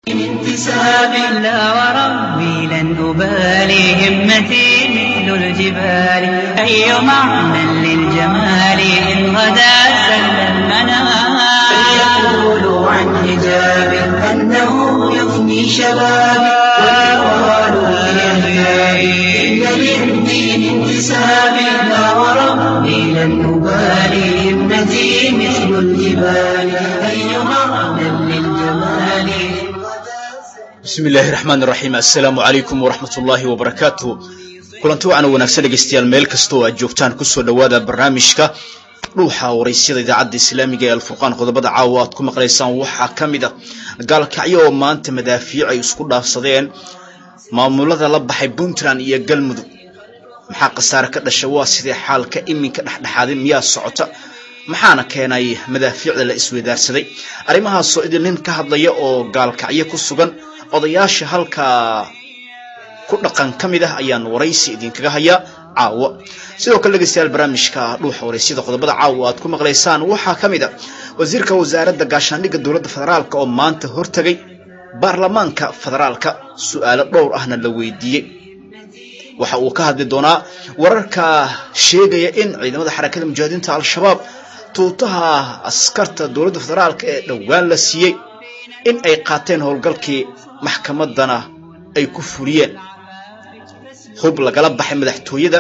انتساب لا وربي لن أبالي همتي مثل الجبال أي معنى للجمال إن غدا سل المنام فليقولوا عن حجاب أنه يفني شبابي ويقالوا لأهيابي إن للدين انتساب لا وربي لن أبالي همتي مثل الجبال أي معنى للجمال إن غدا bismi illaahi raxmaan iraxiim assalaamu calaykum waraxmat ullaahi wabarakaatu kulanti wacan wanaagsan dhegeystayaal meel kasta oo aad joogtaan kusoo dhowaada barnaamijka dhuuxa waraysyada idaacadda islaamiga ee alfurqaan qodobada caawa aad ku maqlaysaan waxaa ka mid a gaalkacyo oo maanta madaafiic ay isku dhaafsadeen maamulada la baxay puntland iyo galmudug maxaa khasaare ka dhasha waa sidee xaalka iminka dhexdhexaadin miyaa socota maxaana keenay madaafiicda la isweydaarsaday arrimahaasoo idin nin ka hadlaya oo gaalkacyo ku sugan odayaasha halkaa ku dhaqan ka mid ah ayaan waraysi idinkaga hayaa caawo sidoo kale dhegeystayaal barnaamijka dhuuxa waraysyada qodobada caawa aad ku maqlaysaan waxaa ka mid a wasiirka wasaaradda gaashaandhigga dowladda federaalk oo maanta hortegay baarlamaanka federaalka su-aalo dhowr ahna la weydiiyey waxa uu ka hadli doonaa wararka sheegaya in ciidamada xarakada mujaahidiinta al-shabaab tuutaha askarta dowladda federaalk ee dhowaan la siiyey in ay qaateen howlgalkii maxkamaddana ay ku fuliyeen hub lagala baxay madaxtooyada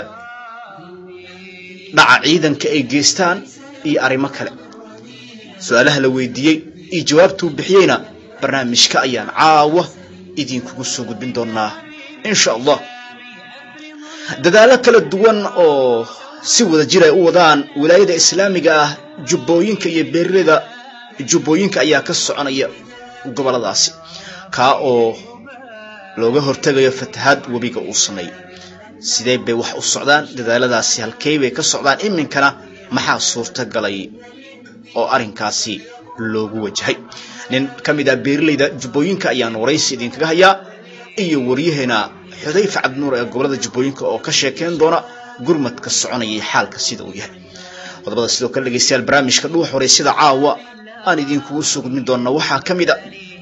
dhaca ciidanka ay geystaan iyo arrimo kale su-aalaha la weydiiyey iyo jawaabtuu bixiyeyna barnaamijka ayaan caawa idinkugu soo gudbin doonaa insha allah dadaallo kala duwan oo si wada jir ay u wadaan wilaayada islaamiga ah jubbooyinka iyo beeraleyda jubbooyinka ayaa ka soconaya goboladaasi kaa oo looga hortegayo fatahaad webiga uu sameeyey sidee bay wax u socdaan dadaaladaasi halkey bay ka socdaan iminkana maxaa suurta galay oo arrinkaasi loogu wajahay nin ka mid ah beeraleyda jubbooyinka ayaan waraysi idinkaga hayaa iyo waryaheena xudayfa cabdinuur ee gobolada jubbooyinka oo ka sheekeyn doona gurmadka soconayay xaalka sida uu yahay qodobada sidoo kale dhegeystayaal barnaamijka dhuux waraysyada caawa aan idinkugu soo gudmin doona waxaa ka mid a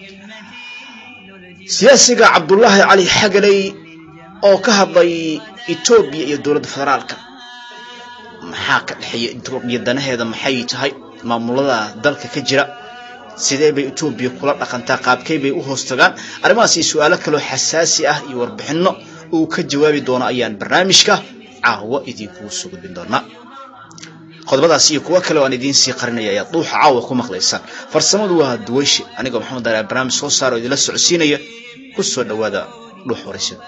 siyaasiga cabdulaahi cali xagaley oo ka hadlay etoobiya iyo dowladda federaalka maxaa ka dhexeeya etoobiya danaheeda maxay tahay maamulada dalka ka jira sidee bay etoobiya kula dhaqantaa qaabkey bay u hoos tagaan arrimahaas iyo su-aalo kaloo xasaasi ah iyo warbixinno uu ka jawaabi doono ayaan barnaamijka caawa idinkugu soo gudbin doonaa qodobadaas iyo kuwo kale oo aan idiin sii qarinaya ayaad dhuuxa caawa ku maqlaysaan farsamadu waa duwayshe anigoo maxamed daala barnaamij soo saaro idinla socodsiinaya ku soo dhowaada dhuux waraysada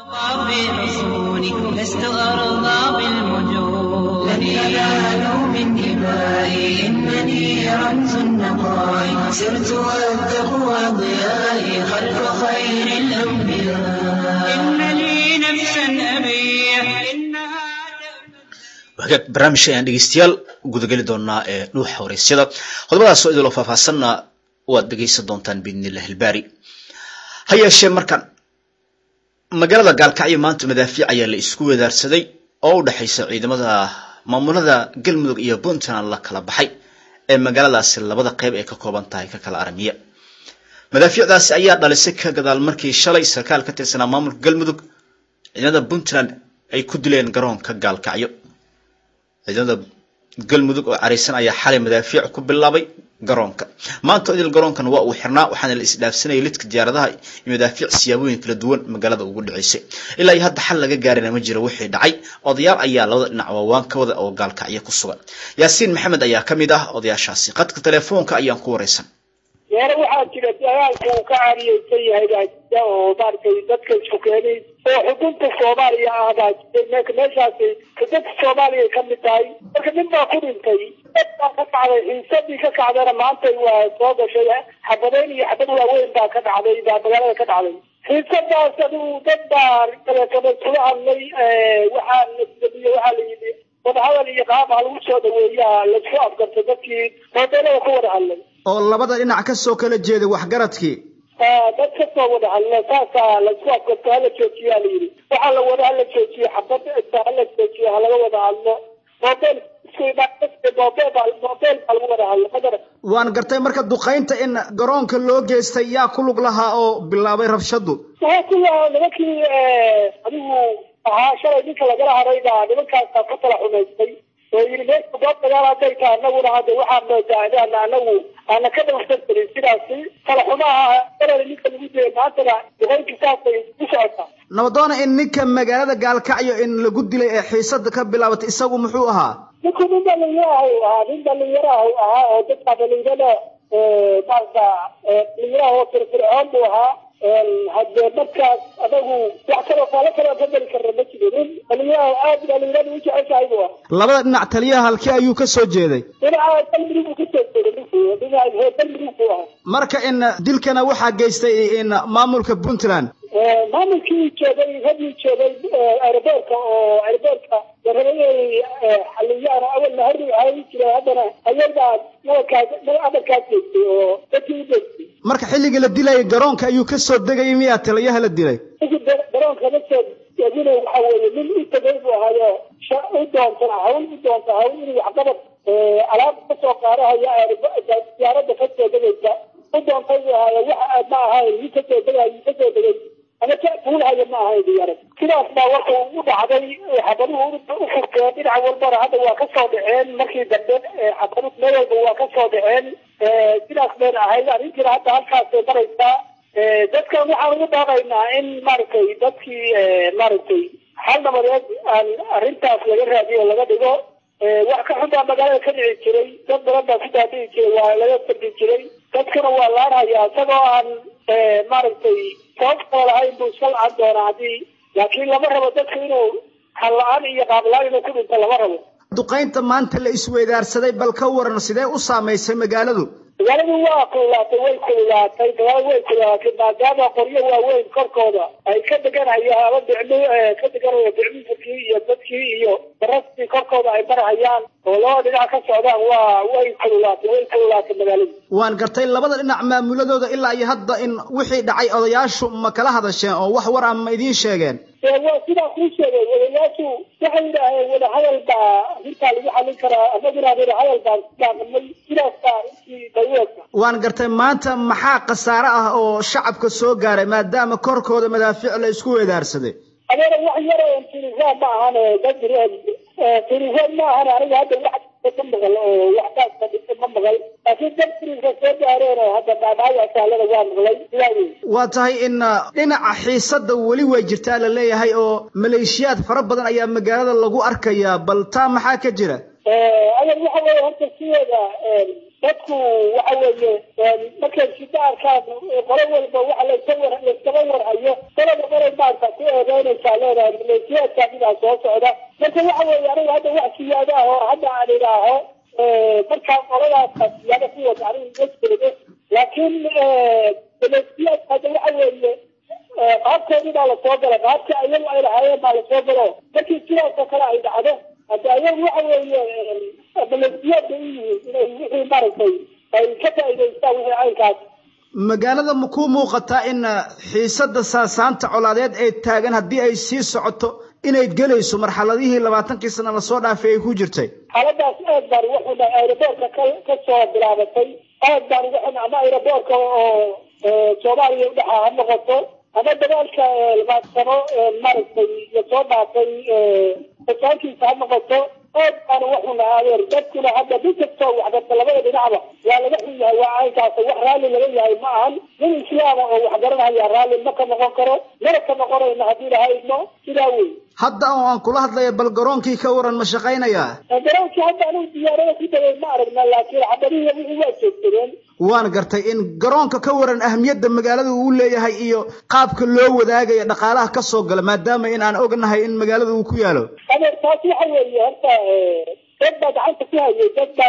بحصوني لست أرضى بالمجون لن ينالوا من دمائي إنني رمز النقاء سرت والتقوى ضيائي خلف خير الأنبياء إن لي نفسا أبيح إنها hagaag barnaamijka ayaan dhegeystayaal gudageli doonaa ee dhuuxa waraysyada qodobadaasoo idiloo faahfaahsanna waad dhegeysan doontaan biidnillahi ilbaari ha yeeshee markan magaalada gaalkacyo maanta madaafiic ayaa la isku wadaarsaday oo u dhexaysa ciidamada maamulada galmudug iyo puntland la kala baxay ee magaaladaasi labada qeyb ay ka kooban tahay ka kala aramiya madaafiicdaasi ayaa dhalisay ka gadaal markii shalay sarkaal ka tirsanaa maamulka galmudug ciidamada puntland ay ku dileen garoonka gaalkacyo ciidamada galmudug oo caraysan ayaa xalay madaafiic ku bilaabay garoonka maanta idil garoonkan waa uu xirnaa waxaana la isdhaafsanayay lidka diyaaradaha iyo madaafiic siyaabooyin kala duwan magaalada ugu dhaceysay ilaa iyo hadda xal laga gaarina ma jiro wixii dhacay odayaal ayaa labada dhinac waawaan ka wada oo gaalkacyo ku sugan yaasiin maxamed ayaa ka mid ah odayaashaasi qadka telefoonka ayaan ku waraysan deere waxaa jira dagaalka uu ka cariyeysan yahay baa jira oo maaragtay dadka isku keenay oo xukunta soomaaliya ah baa jiray marka meeshaasi xukunta soomaaliya ka mid tahay marka nin baa ku dhintay dad baa ka kacday xiisadii ka kacdana maanta waa soo gashay xabadeyn iyo xabad waaweyn baa ka dhacday baa magaalada ka dhacday xiisadaas adigu dad baa telefono iskula hadlay waxaa lasdabiye waxaa la yidhi wadahadal iyo qaab ha lagu soo dhaweeyaa laisku afgartay dadkii moodeelada ku wada hadlay oo labada dhinac ka soo kala jeeday waxgaradkii dad ka soo wada hadla saasaa laisku afgarto hala joojiyaa la yidhi waxaa la wada hala joojiyo xabad hala joojiyo halaga wada hadlo moodeel isku imaanbeel baa moobeel baa lagu wada hadla madara waan gartay marka duqaynta in garoonka loo geystay yaa ku lug lahaa oo bilaabay rabshadu waxaa ku lahaa nimankii adigu ahaa shalay ninka lagala haray baa nimankaasa ka tala xumaystay oo yidhi meesha goob dagaal hadday tahay anaguna hadda waxaa moodaa inaana anagu aana ka dhawrsan karin sidaasi tala xumaha erada ninka lagu diyay maantana duqaynki saasay u socotaa nabadoona in ninka magaalada gaalkacyo in lagu dilay ee xiisada ka bilaabatay isagu muxuu ahaa ninku nin dhalinyaraha u ahaa nin dhalinyaraha u ahaa oo dadka dhalinyarada maarata dhalinyaraha oo firfircoon buu ahaa haddee markaas adagu wax kaloo faalo kaloo ka geli karna ma jiro nin dhalinyaraha aad dhalinyarada u jeceshahay buu ahaa labada dhinac taliyaha halkee ayuu ka soo jeeday dhinaca dalmudug buu kasoo jeeday ninku dhinaca reer dalmudug buu ahaa marka in dilkana waxaa geystay in maamulka puntland maamulkii joogay raggii joogay aeroboorka oo aeroboorka darabay xaliyaan awalna hari ahayn jiray haddana ayagaa nabarkaas amarkaas geystay oo dadkii u geystay marka xilligii la dilayay garoonka ayuu ka soo degayay miyaa taliyaha la dilay ninkii garoonka ma soo degina waxa weeye nin u tegay buu ahaayo u doonta hawl u doonta hawl inuu waxqabad alaab kasoo qaadahaya diyaaradda kasoo degaysa u doontay buu ahaayo waxa ma ahayn nin kasoo degay kasoo degay ama fuulhaya ma ahayn diyaarad sidaas baa warka u dhacday xabaduhu u furteen dhinac walbana hadda waa kasoo dhaceen markii dambe xabadu meel walba waa kasoo dhaceen sidaas bayna ahayd arrintiina hadda halkaasay maraysaa dadkan waxaan ugu dhaaqaynaa in maaragtay dadkii maaragtay hal nabadeed aan arrintaas laga raadiyo laga dhigo wax ka xun baa magaalada ka dhici jiray dad badan baa ku daadihi jiray waa laga fadhi jiray dadkana waa laanhayaa isagoo aan maaragtay sabab kale lahayn buu iska la-aan doonaa haddii laakiin lama rabo dadka inuu hal-la-aan iyo qaab-la-aan inuu ku dhinto lama rabo duqaynta maanta la isweydaarsaday bal ka waran sidee u saamaysay magaaladu magaaladu waa kululaatay way kululaatay magaaladu way kululaatay maadaama qoryo waaweyn korkooda ay ka deganhayaan ama bicmi ka deganaya bicminkii iyo dadkii iyo darastii korkooda ay marhayaan oo labada dhinac ka socdaan waa way kululaatay way kululaatay magaaladu waan gartay labada dhinac maamuladooda ilaa iyo hadda in wixii dhacay odayaashu ma kala hadasheen oo wax war ah ma idiin sheegeen waa sidaa kuu sheegay odayaashu waxay yidhaaheen wadahadal baa arrintaa lagu xalin karaa amaguna wadahadal baan ku daaqamay sidaas baa intii dawleedka waan gartay maanta maxaa khasaare ah oo shacabka soo gaaray maadaama korkooda madaafiic la isku weedaarsaday adeera wax yar oo tirisaan ma ahan dad tirisaan ma ahan aniga hadda wax ma maqal oo waxtaas ka dhigta ma maqal laakiin dad tiriska soo gaareen oo hadda dhaadhaawac saalada waa maqlay sidaa wey waa tahay in dhinaca xiisadda weli way jirtaa la leeyahay oo maleeshiyaad fara badan ayaa magaalada lagu arkayaa bal taa maxaa ka jira adeer waxa weeye horta sideeda dadku waxa weeye markay shida arkaan qolo walba waxa layska war layskaba warhayo qolaba qolay maarta ku eedeynaysaa leedahay maleeshiyaadka midaa soo socda marka waxa weeye aniga hadda wax siyaada ah oo hadda aan idhaaho markaa qoladaasa siyaada ku wada aniga ma jeedo laakiin maleeshiyaadka hadda waxa weeye qaabkoodii baa lasoo gala qaabka ayagu ay lahaayeen baa lasoo galo markii sidaasoo kale ay dhacdo hadda ayagu waxa weeye maleesiyaad bay u yihiin inay wixii maaragtay ay ka faa'iidaystaan wixii caynkaas magaalada ma ku muuqataa in xiisadda saasaanta colaadeed ee taagan haddii ay sii socoto inay gelayso marxaladihii labaatankii sana lasoo dhaafay ay ku jirtay xaaladaas aad baan uga xunay aeroboortka ka kasoo bilaabatay aad baan uga xunay ama aeroboortka oo soomaaliya udhexaa ha noqoto ama dagaalka labaadsano maaragtay lasoo dhaafay fasaankiisa ha noqoto aad baan uga xunay adeer dadkuna hadda mid kastoo waxbarta labada dhinacba waa laga xun yahay waa caynkaas wax raalli laga yahay ma ahan nin islaama oo wax garanaya raalli ma ka noqon karo mana ka noqonayno haddii lahaydno sidaa wey hadda oo aan kula hadlaya bal garoonkii ka waran ma shaqaynayaa garoonkii hadda anigu diyaarada ku dagay ma aragna laakiin xabadihii wixii waa joogsadeen waan gartay in garoonka ka waran ahmiyadda magaalada uu leeyahay iyo qaabka loo wadaagaya dhaqaalaha ka soo gala maadaama in aan ognahay in magaalada uu ku yaalo adeer taas waxa weeye horta dad baa gacanta ku hayay dad baa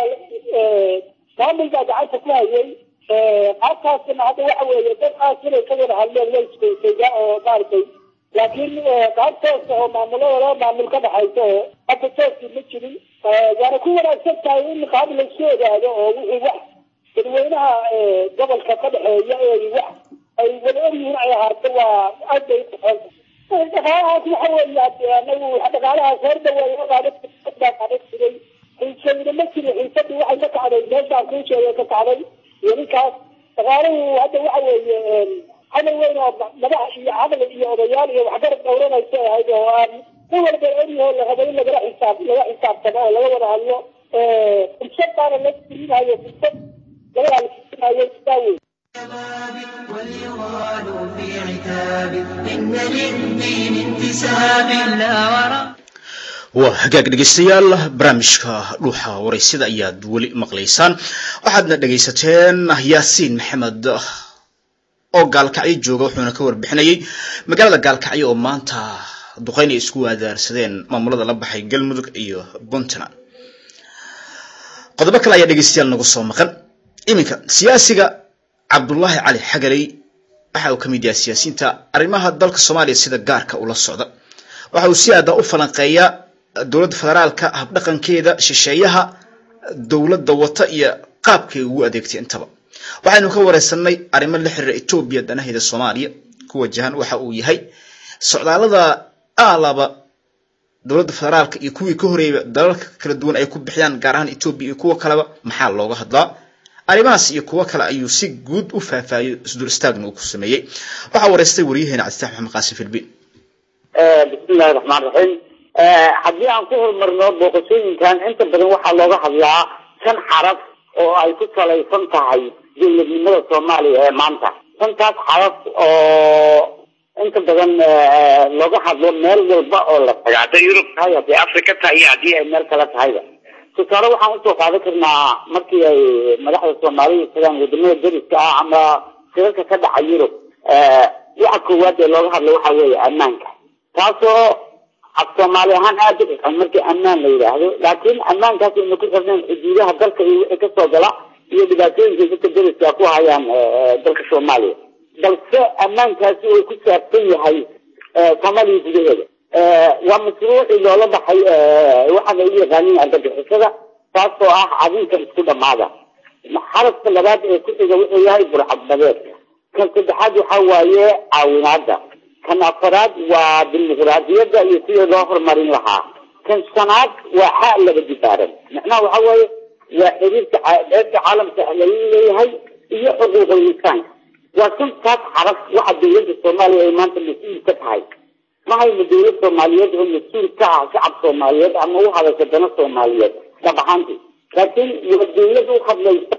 maamul baa gacanta ku hayay qaabkaasina hadda waxa weeye dad aas inay ka wada hadleen way iskuysayda oo maaragtay laakiin qaab toosa oo maamulada laba maamul ka dhaxaysa oo hadda tooskii ma jirin waana ku wanaagsan tahay in qaab laisku ogaado oo wixii wax dadweynaha gobolka ka dhexeeya ee wax ay wada ogyihiin ay ahaarto waa aad bay uqoonta dhaqaalahaas waxa weeye anagu dhaqaalahaas horda waa baa qaadan jiray xiisayna ma jiro xiisadii waxay ka kacday meeshaan kuu sheegay ka kacday iyo ninkaas dhaqaaluhu hadda waxa weeye hadal weyn oo madax iyo hadal iyo odayaal iyo waxgarad dhowranaysa ahayd oo aan nin walba ogyaho la rabo in lagala xisaab laga xisaabtamo oo laga wada hadlo fursad baana la gelinayo fursad laga hadlinayo sidaa wey وليغال في عتاب إن للدين انتساب لا وراء waa hagaag dhegaystayaal barnaamijka dhuuxa waraysada ayaad weli maqlaysaan waxaadna dhegaysateen yaasiin maxamed oo gaalkacyo jooga wuxuuna ka warbixinayay magaalada gaalkacyo oo maanta duqeyn ay isku waadaarsadeen maamulada la baxay galmudug iyo puntland qodobo kale ayaa dhegaystayaal nagu soo maqan iminka siyaasiga cabdullaahi cali xagaley waxa uu ka mid yahay siyaasiyiinta arrimaha dalka soomaaliya sida gaarka ula socda waxa uu si aada u falanqeeyaa dowladda federaalka habdhaqankeeda shisheeyaha dowladda wata iyo qaabkay ugu adeegtay intaba waxaynu ka wareysanay arrimo la xiriira etoobiya danaheeda soomaaliya ku wajahan waxa uu yahay socdaalada aalaba dowladda federaalka iyo kuwii ka horeeyba dalalka kala duwan ay ku bixiyaan gaar ahaan etoobiya iyo kuwo kaleba maxaa looga hadlaa arrimahaas iyo kuwo kale ayuu si guud u faahfaahiyey isdul istaagna uu ku sameeyey waxaa wareystay waryaheena cabditax maxamed qaasim filbi bismillahi raxmaan raxiim haddii aan ku horumarno booqashooyinkan inta badan waxaa looga hadlaa shan xaraf oo ay ku salaysan tahay dowladnimada soomaaliya ee maanta shantaas xaraf oo inta badan looga hadlo meel walba oo la taga hadday yurub tahay hadday africa tahay iyo haddii ay meel kale tahayba tusaale waxaan usoo qaadan karnaa markii ay madaxda soomaalida tagaan wadamada dariska ah ama shirarka ka dhaca yurub waxa koowaad ee looga hadlo waxa weeye ammaanka taasoo af soomaali ahaan aada u xisan markii ammaan la yidhaahdo laakiin ammaankaas ayna ku xirnayn xuduudaha dalka iyo wixii kasoo gala iyo dhibaatooyinka dadka dariska ku hayaan dalka soomaaliya balse ammaankaasi uu ku saabsan yahay soomaaliya gudaheeda waa mashruucii loola baxay waxaana u yaqaanin argagixisada taasoo ah adinka isku dhamaada xarafka labaad ee ku xiga wuxuu yahay burcadbadeedka kan saddexaad waxa waaye caawinaada kan afaraad waa dimuqraadiyadda iyo sidii loo horumarin lahaa kan shanaad waa xaa laba dibaaran macnaha waxa waaye waa xiriirka beerta caalamka lagu leeyahay iyo xuquuqul insaanka waa shantaas xaraf waxa dowladda soomaaliya ay maanta mas-uul ka tahay ma hayno dowlad soomaaliyeed oo mas-uul ka ah shacab soomaaliyeed ama u hadasha dana soomaaliyeed dhab ahaantii laakiin waa dowlad u hadlaysa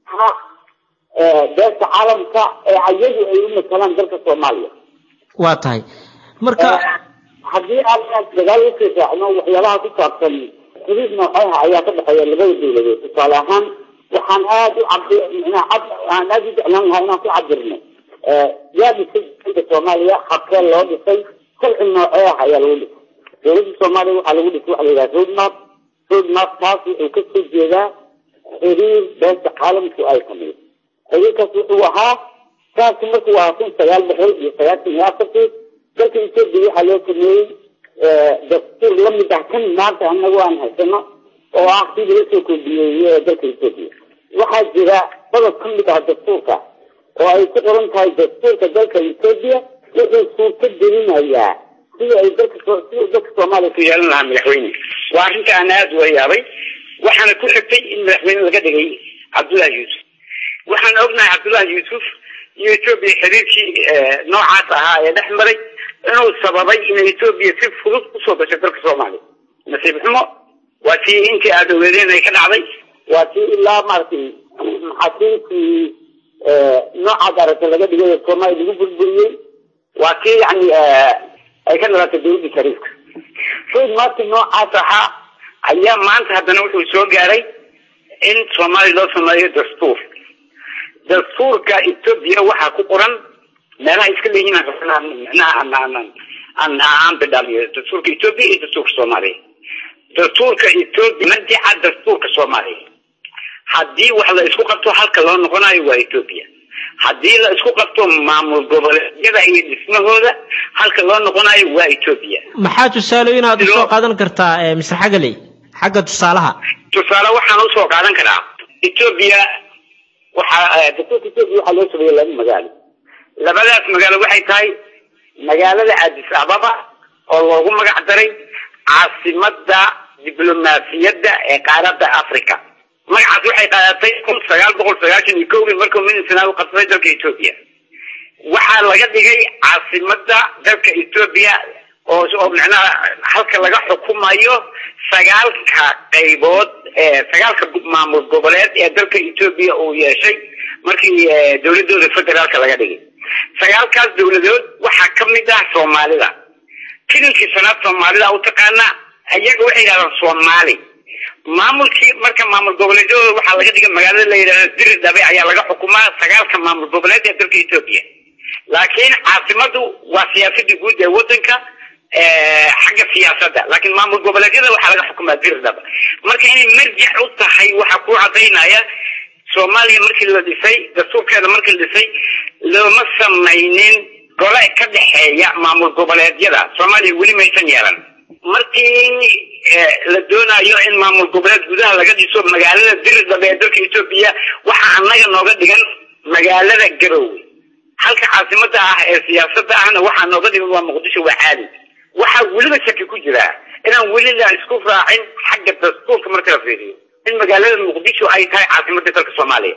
beerta caalamka ee ayadu ay u matalaan dalka soomaaliya waa tahay marka haddii aan dagaal usii raacno waxyaabaha ku saabsan xiriir nooceha ayaa ka dhexeeya labada dowladood tusaale ahaan waxaan aada u cabdi aan aada u jeclaan lahaa inaan ku cabirno yaa dhisay dowladda soomaaliya habkee loo dhisay sharci noocee ah ayaa lagu dhisay dowladda soomaaliya waxaa lagu dhisay waxa la yidhaha roadmap roadmap taas wuxuu kasoo jeedaa xiriir beerta caalamku ay sameeyey xiriirkaas wuxuu ahaa saasi markuu ahaa kun sagaal boqol iyo sagaashan iyo afartii dalka etoobiya waxaa loo sameeyey dastuur lamid ah kan maanta anagu aan haysano oo ah kii laga soo koobiyeeye dalka etoobiya waxaa jira qodob ka mid ah dastuurka oo ay ku qoran tahay dastuurka dalka etoobiya wuxuu suurto gelinayaa sidii ay dalka sidii dalka soomaaliya ku yeelan lahaa madaxweyne waa arrinta aan aada uga yaabay waxaana ku xigtay in madaxweyne laga dhigay cabdullahi yuusuf waxaan ognahay cabdullahi yuusuf iyo etoobiya xiriirkii noocaas ahaa ee dhex maray inuu sababay in etoobiya si fudud kusoo gasho dalka soomaaliya nasiib xumo waa tii intii aada ogeedeen ay ka dhacday waa tii ilaa maaragtay maxaakiimtii noocaas aragta laga dhigay ee soomaaliya lagu burburiyey waa tii yani ay ka dhalatay dowladda shariifka road marki noocaas ahaa ayaa maanta haddana wuxuu soo gaaray in soomaaliya loo sameeyo dastuur dastuurka etoobiya waxaa ku qoran meelaha iska leeyihiin micnaha aan aan bidhaamiyo dastuurka etoobiya iyo dastuurka soomaaliya dastuurka etoobiya madica dastuurka soomaaliya haddii wax la isku qabto halka loo noqonayo waa etoobiya haddii la isku qabto maamul goboleedyada iyo dhismahooda halka loo noqonayo waa etoobiya maxaa tusaale inaad usoo qaadan kartaa mr xagaley xagga tusaalaha tusaale waxaan usoo qaadan karaa etoobiya waxaa dastuurka etoobiya waxaa loo sameeyey laba magaalo labadaas magaalo waxay tahay magaalada addis ababa oo loogu magac daray caasimada diblomaasiyadda ee qaaradda africa magacaas waxay qaadatay kun sagaal boqol sagaashan iyo kowdii markuu minisna u qabsaday dalka etoobiya waxaa laga dhigay caasimada dalka etoobiya oo oo macnaha halka laga xukumayo sagaalka qaybood sagaalka maamul goboleed ee dalka etoobiya uu yeeshay markii dowladooda federaalka laga dhigay sagaalkaas dowladood waxaa ka mid ah soomaalida tilinkii sanaad soomaalida u taqaana iyaga waxay yidhahdaan soomaali maamulkii marka maamul goboleedyadooda waxaa laga dhigay magaalada la yidhahdo diri dhabe ayaa laga xukumaa sagaalka maamul goboleed ee dalka etoobiya laakiin caasimadu waa siyaasadda guud ee wadanka xagga siyaasadda laakiin maamul goboleedyada waxaa laga xukumaa diri dhabe marka inay marjac u tahay waxaa ku cadaynaya soomaaliya markii la dhisay dastuurkeeda markii la dhisay looma samaynin gole ka dhexeeya maamul goboleedyada soomaaliya weli maysan yeelan markii la doonayo in maamul goboleed gudaha laga dhiso magaalada diridhabe ee dalka etoobiya waxaa annaga nooga dhigan magaalada garowe halka caasimada ah ee siyaasada ahna waxaa nooga dhigan waa muqdisho waa caali waxaa weliba shaki ku jira inaan weli la isku raacin xagga dastuurka marka la fiiriyo in magaalada muqdisho ay tahay caasimada dalka soomaaliya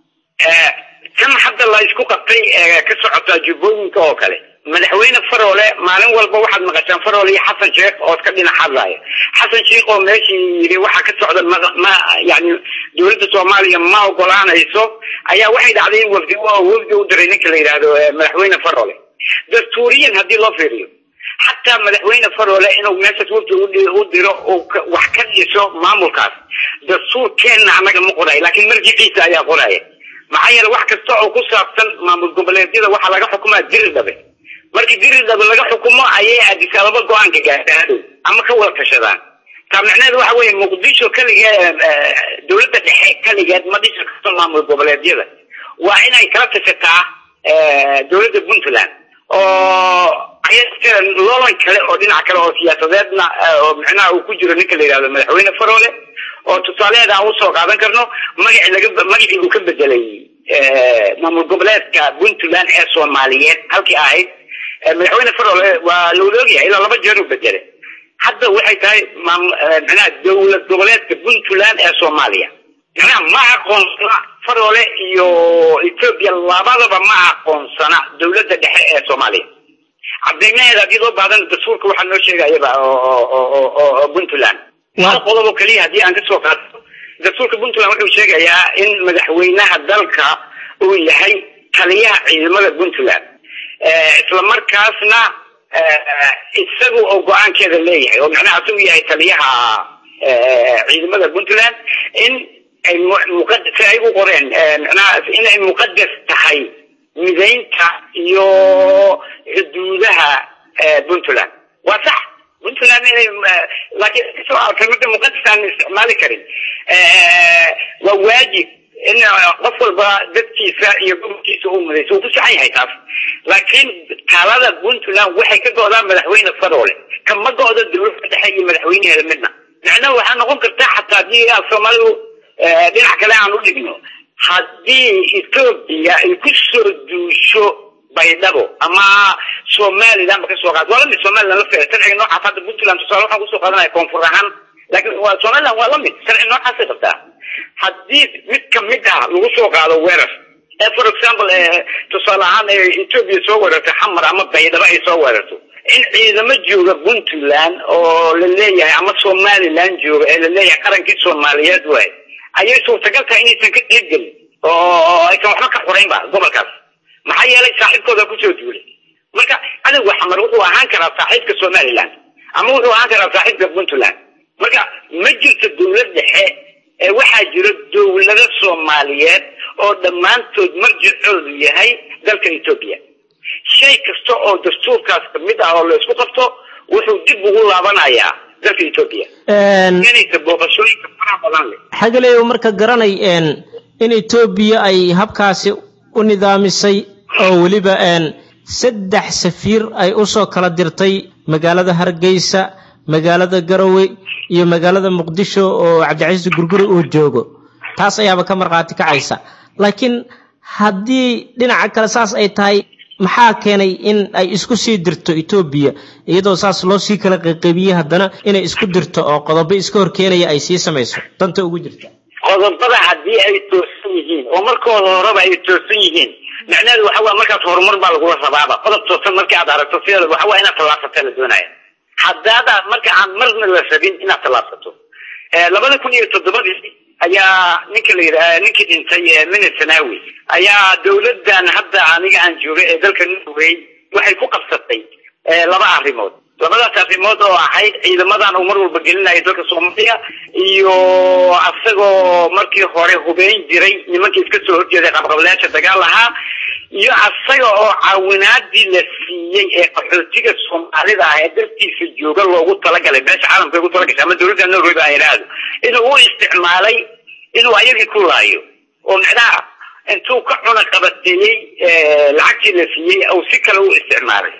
tan hadda la isku qabtay ka socota jubbooyinka oo kale madaxweyne faroole maalin walba waxaad maqashaan faroole iyo xasan sheekh oo iska dhinac hadlaya xasan sheekh oo meeshii yidhi waxaa ka socda ma ma yani dowladda soomaaliya ma ogolaanayso ayaa waxay dhacday in wafdi wafdi u diray ninka la yidhaahdo madaxweyne faroole dastuuriyan haddii loo fiiriyo xataa madaxweyne faroole inuu meeshaas wafdi u diro uu wax ka dhiso maamulkaas dastuurkeenna annaga ma qoray laakiin marjiciisa ayaa qoraya maxaa yeele wax kasta oo ku saabsan maamul goboleedyada waxaa laga xukumaa diri dhabe markii diri dhabe laga xukumo ayay addis ababa go-aanka gaadhaadhow ama ka wada tashadaan taa micneheedu waxa weeye muqdisho kaligeed dowladda dhexe kaligeed ma dhisi karto maamul goboleedyada waa inay kala tashataa dowladda puntland oo loolan kale oo dhinac kale oo siyaasadeedna oo micnaha uu ku jiro ninka la yidhahdo madaxweyne faroole oo tusaaleheeda aan usoo qaadan karno magaci laga magacii uu ka bedelay maamul goboleedka puntland ee soomaaliyeed halkii ahayd madaxweyne faroole waa la wada ogyahay ilaa laba jeer u bedelay hadda waxay tahay micnaha dowlad goboleedka puntland ee soomaaliya micnaha ma aqoonsana faroole iyo etoobiya labadaba ma aqoonsana dowladda dhexe ee soomaaliya cadeymaheeda haddii loo baadan dastuurka waxaa noo sheegayaba oo puntland hal qodob oo keliya haddii aan kasoo qaato dastuurka puntland wuxuu sheegayaa in madaxweynaha dalka uu yahay taliyaha ciidamada puntland isla markaasna isagu oo go-aankeeda leeyahay oo macnaha isagu yahay taliyaha ciidamada puntland in ay muqadas ay u qoreen macnaha in ay muqadas tahay midaynta iyo xuduudaha puntland waa sax puntland inay laakiin kasoo alkamida muqadas aan isticmaali karin waa waajib in qof walba dadkiisa iyo gobolkiisa uu mudayso uu ku saxan yahay taas laakiin talada puntland waxay ka go'daa madaxweyne faroole kama go'do dowladda dhexe iyo madaxweyneheeda midna macnaha waxaa noqon karta xataa haddii soomaalidu dhinac kale aan u dhigno haddii etoobiya ay ku soo duusho baydhabo ama somaliland ba kasoo qaad waa lamid somaliland la fee sharciga noocaas hadda puntland tusaale waxaan kusoo qaadanaya koonfur ahaan laakiin waa somaliland waa lamid sharci noocaasay qabtaa haddii mid kamid ah lagu soo qaado weerar ee for example tusaale ahaan etoobiya soo weerarto xamar ama baydhabo ay soo weerarto in ciidamo jooga puntland oo la leeyahay ama somaliland jooga ee la leeyahay qarankii soomaaliyeed waay ayay suurtagal tahay inaysan ka qeybgelin oo aysan waxba ka xuraynba gobolkaas maxaa yeelay saaxiibkooda kusoo duulay marka cadowga xamar wuxuu ahaan karaa saaxiibka somaliland ama wuxuu ahaan karaa saaxiibka puntland marka ma jirto dowlad dhexe ee waxaa jiro dowlado soomaaliyeed oo dhammaantood marjicoodu yahay dalka etoobiya shay kasta oo dastuurkaas kamid ah oo la isku qabto wuxuu dib ugu laabanayaa dalka etoobiya inaysa booqashooyinka faraha badan leh xagaleyo marka garanay in etoobiya ay habkaasi u nidaamisay oo weliba saddex safiir ay usoo kala dirtay magaalada hargeysa magaalada garowe iyo magaalada muqdisho oo cabdicasiis gurguri uu joogo taas ayaaba ka markhaati kacaysa laakiin haddii dhinaca kale saas ay tahay maxaa keenay in ay isku sii dirto etoobiya iyadoo saas loo sii kala qayqaybiyey haddana inay isku dirto oo qodobo iska horkeenaya ay sii samayso danta ugu jirta qodobada haddii ay toosan yihiin oo markooda horeba ay toosan yihiin macnaheedu waxa waa markaas horumar baa lagula rabaaba qodob toosan markii aad aragto sideeda waxa waa inaad tallaabsata la doonaya haddaada marka aan marna la rabin inaad tallaabsato labada kun iyo toddobadii ayaa ninka la yidhaha ninkii dhintay minitanawi ayaa dawladdan hadda aniga aan jooga ee dalka norway waxay ku qabsatay laba arrimood labadaas arrimood oo ahayd ciidamadan uu mar walba gelinayo dalka soomaaliya iyo asagoo markii hore hubeyn jiray nimankii iska soo horjeeday qabqableyaasha dagaal ahaa iyo asaga oo caawinaadii la siiyey ee qaxootiga soomaalida ah ee dartiisa jooga loogu talagalay beesha caalamka ugu talagashay ama dawladda norway ba idhaahdo inuu u isticmaalay inuu ayagii ku laayo oo macnaha intuu ka cuna qabateeyey lacagtii la siiyey uu si kale u isticmaalay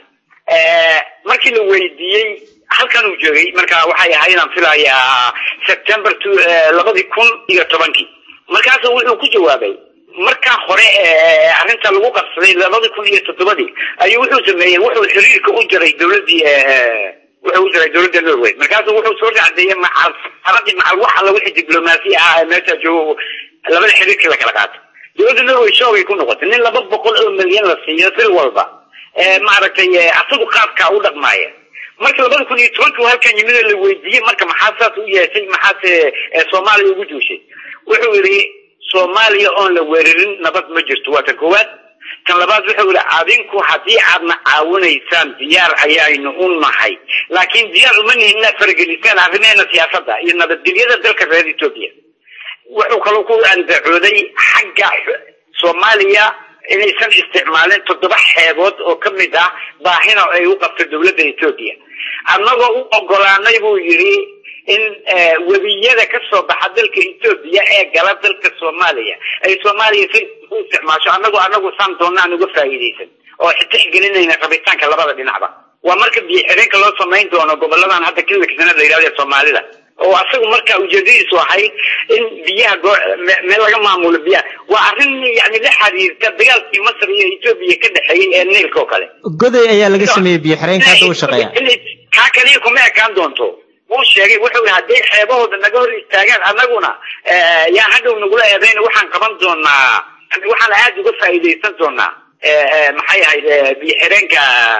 markii la weydiiyey halkan uu joogay marka waxay ahayd inaan filayaa september labadii kun iyo tobankii markaasu wuxuu ku jawaabay markaa hore arrinta lagu qabsaday labadii kun iyo toddobadii ayuu wuxuu sameeyey wuxuu xiriirka u jaray dawladii wuxuu u jaray dawladda norway markaasu wuxuu soo racdeeyey macal aradii macal wax alla wixii diblomaasi ah ee meesha joogo labada xiriirkii la kala qaato dawladda norway shoogay ku noqotay nin laba boqol oo milyan la siiyo bil walba maaragtay asagu qaabkaa u dhaqmaaya marka labada kun iyo tobankii halkan yimid oo la weydiiyey marka maxaa saas u yeeshay maxaase soomaaliya ugu duushay wuxuu yidhi soomaaliya oon la weerarin nabad ma jirto waa tan koowaad tan labaad wuxuu yidhi adinku haddii aadna caawinaysaan diyaar ayaaynu u nahay laakiin diyaar uma nihin inaad faragelisaan arrimeena siyaasadda iyo nabadgelyada dalka reer etoobiya wuxuu kaloo ku andacooday xagga soomaaliya inaysan isticmaalin toddoba xeebood oo ka mid ah baahina ay u qabto dawladda etoobiya annagoo u ogolaanay buu yidhi in webiyada ka soo baxa dalka etoobiya ee gala dalka soomaaliya ay soomaaliya si u isticmaasho annagoo annagu saan doonna aan uga faa'iidaysan oo tixgelinayna rabitaanka labada dhinacba waa marka biyo xireenka loo samayn doono goboladan hadda kililka sanad la yidhahdo ee soomaalida oo asagu marka ujeedadiisu ahayd in biyaha meel laga maamulo biyaha waa arrin yani la xiriirta dagaalkii masr iyo etoobiya ka dhexeeyey ee niilka oo kale goday ayaa laga sameeyey biyo xireenka hadda u shaqeeya kaa kaliya kuma ekaan doonto wuu sheegay wuxuu yihi hadday xeebahooda naga hor istaagaan annaguna yaa hadhow nagula eedayna waxaan qaban doonaa waxaan aada uga faa'iidaysan doonaa maxay ahayd biyo xireenka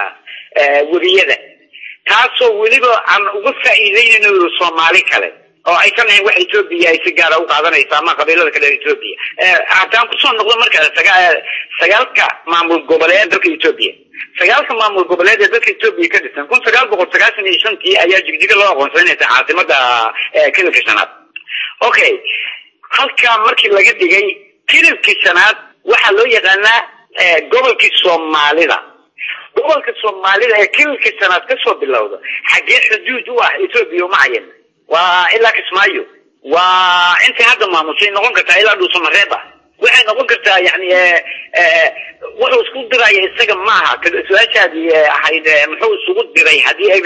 weriyada taasoo weliba aan uga faa'iideynayno soomaali kale oo aysan ahayn wax etoobiya ay si gaara u qaadanaysa ama qabiilada kale ee etoobiya haddaan kusoo noqdo marka sagaalka maamul goboleed dalka etoobiya sagaalka maamul goboleed ee dalka etoobiya ka dhisan kun sagaal boqol sagaashan iyo shantii ayaa jigjiga loo aqoonsanaysa caasimada kililka shanaad okay halkaa markii laga dhigay kililkii shanaad waxaa loo yaqaanaa gobolkii soomaalida gobolka soomaalida ee kililka shanaad kasoo bilowda xaggee xuduud u ah etoobiya uma cayan waa ilaa kismaayo waa intay hadda maamushay noqon kartaa ilaa dhuusamareeb ah waxay noqon kartaa yani wuxuu isku diraya isaga maaha su-aashaadii ahayd muxuu isugu diray haddii ay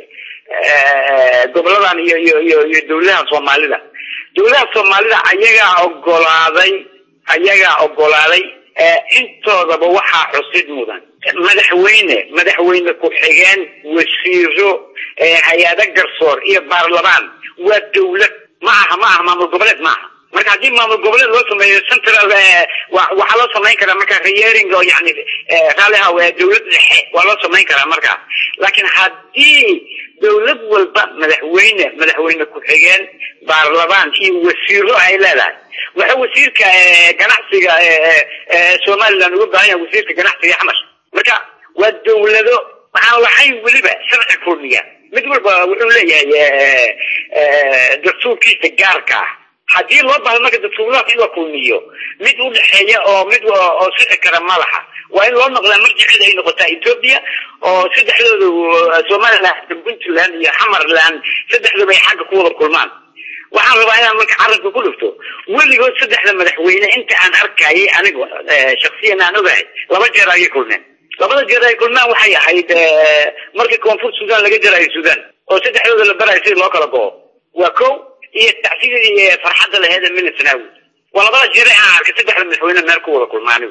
goboladan iyo iyo iyo iyo dawladaha soomaalida dawladaha soomaalida ayagaa ogolaaday ayagaa ogolaaday intoodaba waxaa xusid mudan madaxweyne madaxweyne ku-xigeen wasiiro hay-ado garsoor iyo baarlamaan waa dawlad ma aha ma aha maamul goboleed ma aha marka haddii maamul goboleed loo sameeyo central waxaa loo samayn karaa marka reering oo yani raaliha dawlad dhexe waa loo samayn karaa markaa laakiin haddii dawlad walba madaxweyne madaxweyne ku-xigeen baarlamaan iyo wasiiro ay leedahay waxa wasiirka ganacsiga somaliland uga baahan yahay wasiirka ganacsiga xamash marka waa dawlado waxaan lahayn weliba sharci kurdiga mid walba wuxuu leeyahay dastuurkiisa gaarka ah haddii loo baahdo marka dastuuradaas in la kulmiyo mid u dhexeeya oo mid oo sixi kara ma laha waa in loo noqdaa marjiceeda ay noqotaa etoobiya oo saddexdooda somaliland puntland iyo xamarland saddexdooba ay xagga ku wada kulmaan waxaan rabaa inaan marka carabka ku dhufto weligood saddexda madaxweyne inta aan arkayay anigu shaksiyan aan ogahay laba jeer ayay kulmeen labada jeer ay kulmaan waxay ahayd markii koonfur sudan laga jarayo sudan oo saddexdooda la barayo sidii loo kala go'o waa ko iyo tacsidii farxadda laheed ee minitnawi waa labada jeer aan arkay saddexda madaxweyne meel ku wada kulmaanigu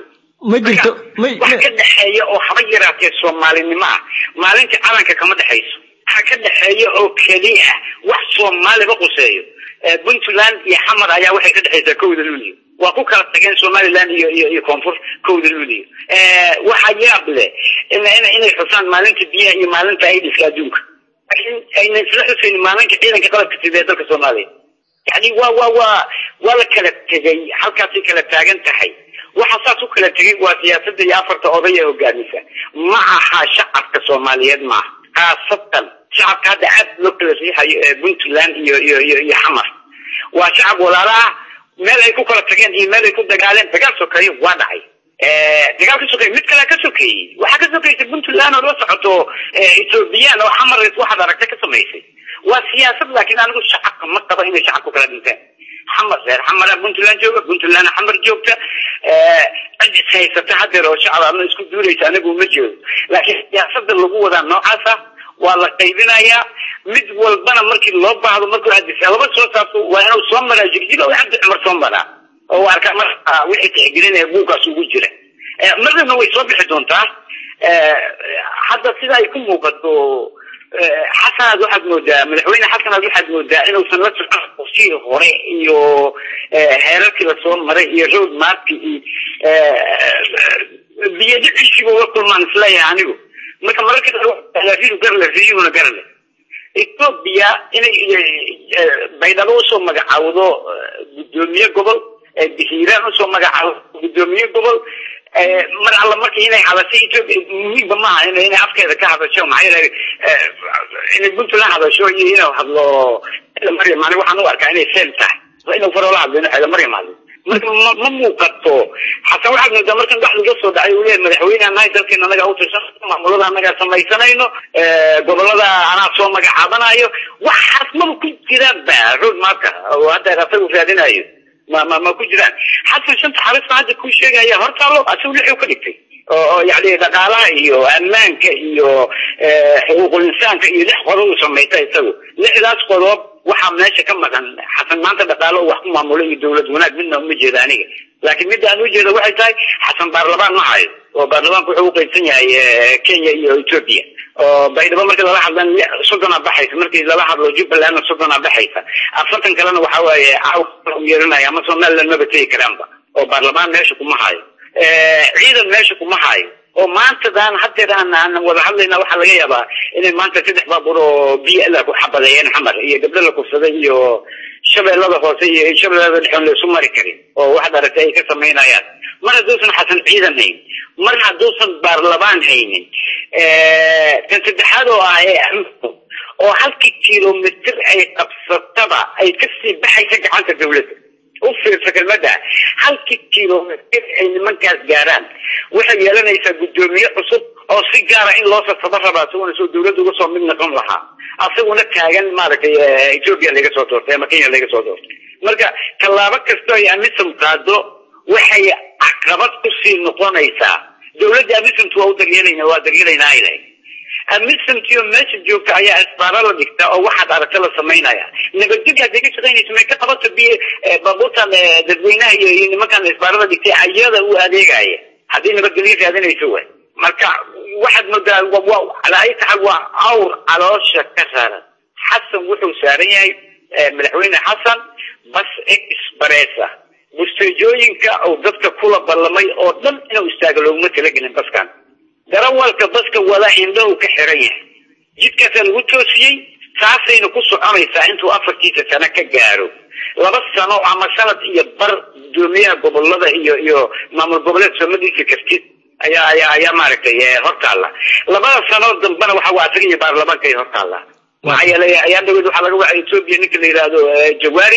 ma jirto ma wax ka dhexeeya oo haba yaraatee soomaalinimo ah maalinta calanka kama dhexayso waxa ka dhexeeya oo keliya ah wax soomaaliba quseeyo puntland iyo xamar ayaa waxay ka dhexaysaa kowda luuliyo waa ku kala tageen somaliland iyo iyo iyo koonfur kowda luuliyo waxaa yaab leh inay xusaan maalinta biyaha iyo maalinta aidiska adduunka laakiin ayna isla xusayn maalinka ciidanka qalabka sida ee dalka soomaaliya yani waa waa waa waa la kala tegay halkaasay kala taagan tahay waxa saas u kala tegay waa siyaasadda iyo afarta oday ee hogaamisa ma aha shacabka soomaaliyeed maaha khaasatan shacabka hadda aad loo kala riixayo ee puntland iyo iyo iyo iyo xamar waa shacab walaala ah meel ay ku kala tageen iyo meel ay ku dagaaleen dagaal sokeeye waa dhacay dagaal ka sokeeye mid kalea ka sokeeyey waxaa ka sokeysa puntland oo la socoto ethoobiyan oo xamar waxaad aragta ka samaysay waa siyaasad laakiin anigu shacabka ma qaba inay shacabku kala dhinteen xamar reer xamara puntland jooga puntland xamar joogta cid is haysata hadeer oo shacab ama isku duulaysa anigu ma jeedo laakiin siyaasada lagu wadaa noocaasa waa la qaybinayaa mid walbana markii loo baahdo markuu adisa laba soo saabto waa inuu soo maraa jigjig oo cabdi cumar soo maraa oo arka marka wixii tixgelinaya buugaas ugu jira marnana way soo bixi doontaa hadda sida ay ku muuqato xasanaad waxaad moodaa madaxweyne xasanaad waxaad moodaa inuusan la socon qorsihii hore iyo heerarkii lasoo maray iyo road marki iyo biyadiciisiiba uga kulmaan isleeyahay anigu marka mararka ridu garle riyuhuna garle ethoobia inay baydhabo usoo magacaawdo guddoomiye gobol hiiraan usoo magacaawdo guddoomiye gobol mar alla marka inay hadasho ethoobia muhiimba maaha in inay afkeeda ka hadasho maxaa yeelay inay puntland hadasho iyo inuu hadlo maryam ani waxaan u arkaa inay fail tahay inuu faroola hadlo inuu xeelo maryam hadlo marka ma ma muuqato xasan waxaad moodaa markan wax laga soo dhacay uu leeyahay madaxweyne anahay dalkeena anagaa u tirsan maamulada anagaa samaysanayno gobolada anaa soo magacaabanayo waxaas maba ku jiraan ba road marka oo hadda asagu raadinayo ma ma ma ku jiraan xasan shanta xarisna hadda kuu sheegaya hortaalo asagu lixuu ka dhigtay oo yani dhaqaalaha iyo ammaanka iyo xuquuqul insaanka iyo lix qodob uu samaysta isagu lixdaas qodob waxaa meesha ka maqan xasan maanta dhaqaalo wax ku maamulo iyo dawlad wanaag midna uma jeeda aniga laakiin midda aan ujeeda waxay tahay xasan baarlamaan ma hayo oo baarlamaanku wuxuu uqaybsan yahay kenya iyo ethoopia oo baydhabo markii lala hadlan soddona baxaysa markii lala hadlo jubbalandna soddona baxaysa afartan kalena waxa waaye caaw u yeeranaya ama somaliland maba tegi karaanba oo baarlamaan meesha kuma hayo ciidan meesha kuma hayo oo maantadan hadeer aan aan wada hadlayna waxaa laga yaabaa inay maanta saddex baabuur oo biyo la ku xabadeeyeen xamar iyo gabdho la kufsaday iyo shabeellada hoose iyo shabeellada dhexoon laysu mari karin oo waxaad aragtay ay ka samaynayaan mar hadduusan xasan ciidan hayn mar hadduusan baarlamaan haynin kan saddexaad oo ah ee oo halkii kilomitr ay qabsataba ay kasii baxaysa gacanta dawladda u fiirsa kelmada halkii kilomitr ay nimankaas gaaraan waxay yeelanaysaa guddoomiye cusub oo si gaara in loo sasaba rabaa isaguna soo dawladda uga soo mid noqon lahaa asaguna taagan maaragtay ethoopia laga soo doortay ama kenya laga soo doortay marka tallaabo kastoo ay amisom qaado waxay caqabad kusii noqonaysaa dawladda amisomtu waa u daryeelayna waa daryeelaynaa ay lahayd amisomtiyo meesha joogta ayaa isbaaro la dhigta oo waxaad aragta la samaynaya nabadgelya hadday ka shaqaynayso may ka qabato bi baabuurtan dadweynaha iyo iyo nimankan isbaarada dhigtay ayada u adeegaya haddii nabadgelyo raadinayso way marka waxaad moodaa calaa ay taxal waa awr caloosha ka raran xasan wuxuu saaran yahay madaxweyne xasan bas expressa busteejooyinka uu dadka kula ballamay oo dhan inuu istaago looguma talagelin baskan darawalka baska wada indhahu ka xiran yahay jidkaasaa lagu toosiyey saasayna ku soconaysaa intuu afartiisa sano ka gaaro laba sano ama sanad iyo bar guddoomiyaha gobolada iyo iyo maamul goboleed soo ma dhisi kartid ayaa ayaa ayaa maaragtay hortaalla labada sanood dambena waxa waa asaga iyo baarlamaanka ay hortaalla maxaa yeelay ayaa dhaweyd waxaa laga wacay ethoopia ninka la yidhaahdo jawaari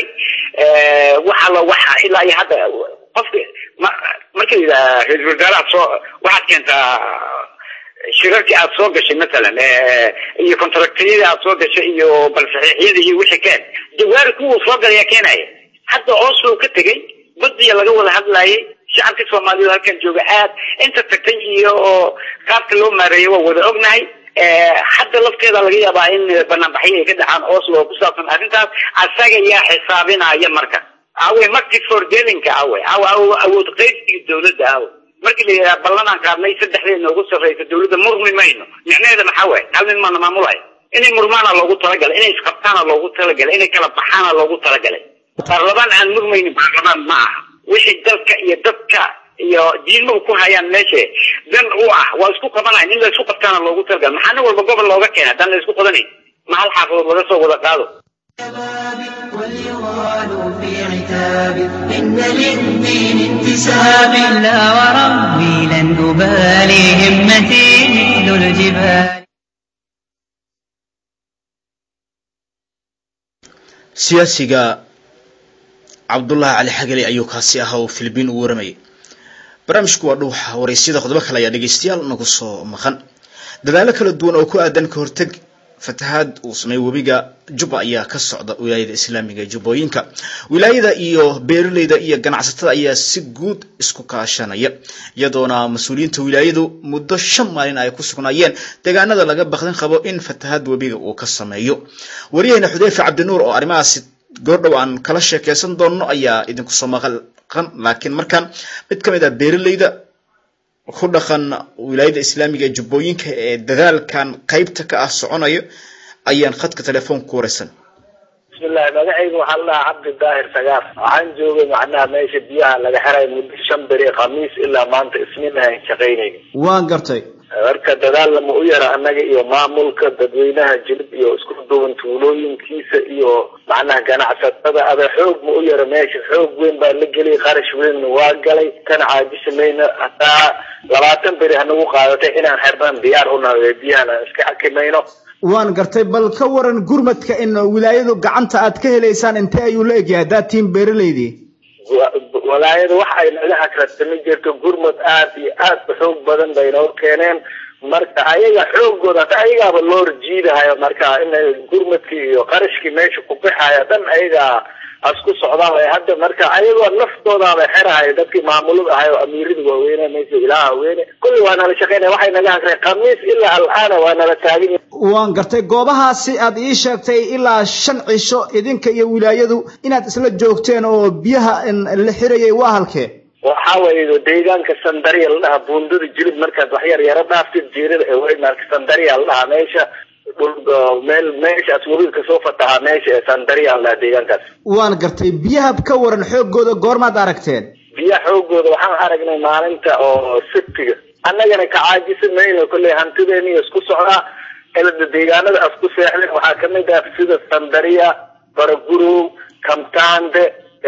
waxa la waxa ilaa iyo hadda qofka ma marka yidhaha ra-isul wasaaraha soo waxaad keentaa shirarkii aad soo gashay matalan iyo contractiyadii aad soo gashay iyo balsaxiixyadii iyo wixii keen jawaari kuwuu soo galaya keenaya hadda oslo ka tegay badiya laga wada hadlayay shacabka soomaaliyeed halkan jooga aad inta tagtay iyo oo qaabka loo maareeyay waa wada ognahay hadda lafteeda laga yaabaa in banaanbaxyo ay ka dhacaan oslo oo ku saabsan arrintaas asaga yaa xisaabinaya marka awe marti fordelinka awe awe awood qaybsiga dawladda awe markii la yidhaha ballanaan qaadnay saddexdeedna ugu sarreysa dawladda murmi mayno micnaheeda maxaa waay hal nin maana maamulaya inay murmaana loogu talagalay inay isqabtaana loogu talagalay inay kala baxaana loogu talagalay baarlamaan aan murmaynin baarlamaan ma aha wixii dalka iyo dadka iyo diinmahu ku hayaan meesha dan u ah waa isku qabanaya in la isku qabtaana loogu talagalay maxaa nin walba gobol looga keena haddaan la isku qabanayn ma hal xaafadood laga soo wada qaado وليغال في عتاب إن للدين انتساب لا وربي لن أبالي همتي مثل الجبال siyaasiga cabdullaahi cali xagale ayuu kaasi ahaa oo filibiin u waramayay barnaamijku waa dhuuxa waraysyada qodobo kale ayaa dhegeystayaal nagu soo maqan dadaalo kala duwan oo ku aadan ka horteg fatahaad uu sameeyey webiga jubba ayaa ka socda wilaayada islaamiga ee jubbooyinka wilaayada iyo beeraleyda iyo ganacsatada ayaa si guud isku kaashanaya iyadoona mas-uuliyiinta wilaayadu muddo shan maalin ay ku sugnaayeen deegaanada laga bakdin qabo in fatahaad webiga uu ka sameeyo wariyaheyna xudeyfe cabdinuur oo arrimahaasi goordhow aan kala sheekeysan doonno ayaa idinku soo maqan laakiin markaan mid ka mid ah beeraleyda ku dhaqan wilaayada islaamiga ee jubbooyinka ee dadaalkan qeybta ka ah soconayo ayaan khadka telefoonka ku wareysan bismillahi magacayga waxaa la dhahaa cabdi daahir sagaar waxaan joogay macnaha meesha biyaha laga xiray muddo shan beri khamiis ilaa maanta isniin aan shaqaynayna waan gartay marka dadaal lama u yara annaga iyo maamulka dadweynaha jilib iyo isku duwan tuulooyinkiisa iyo macnaha ganacsatada ada xoog ma u yara meesha xoog weyn baa la geliyay qarash weynna waa galay kana caajismayna hataa labaatan beri hanagu qaadatay inaan xirnaan diyaar unahay biyahan aan iska xakimayno waan gartay bal ka waran gurmadka in wilaayadu gacanta aad ka helaysaan intee ayuu la egyahay haddaad tihiin beeraleydii walaayada waxa ay naga hagrasami jirto gurmad aad iyo aad u xoog badan bay noo keeneen marka ayaga xoogooda hata ayagaaba loo jiidahayo marka in gurmadkii iyo qarashkii meesha ku bixayo dhan ayaga asku socdaan way hadda marka ayagoo naftoodaaba xerahay dadkii maamulada ahay oo amiirada waaweyne meesha ilaha weyne kulli waa nala shaqeynaya waxay naga hagreen khamiis ilaa al'aana waa nala taagan waan gartay goobahaasi aad ii sheegtay ilaa shan cisho idinka iyo wilaayadu inaad isla joogteen oo biyaha la xirayay waa halkee waxa weeye deegaanka sandariya la dhahaa buundada jilib markaad wax yar yaro dhaaftid jiirada ee weymarka sandariya la dhahaa meesha dhul meel meeshaas webiga kasoo fatahaa meesha ee sandariya la dhahaa deegaankaas waan gartay biyaha ka waran xoogooda goormaad aragteen biyaha xoogooda waxaan aragnay maalinta oo sibtiga annagana ka caajisi mayno kolley hantideena iyo isku socdaa elada deegaanada as ku seexdeen waxaa kamid ah sida sandariya baragurow kamtande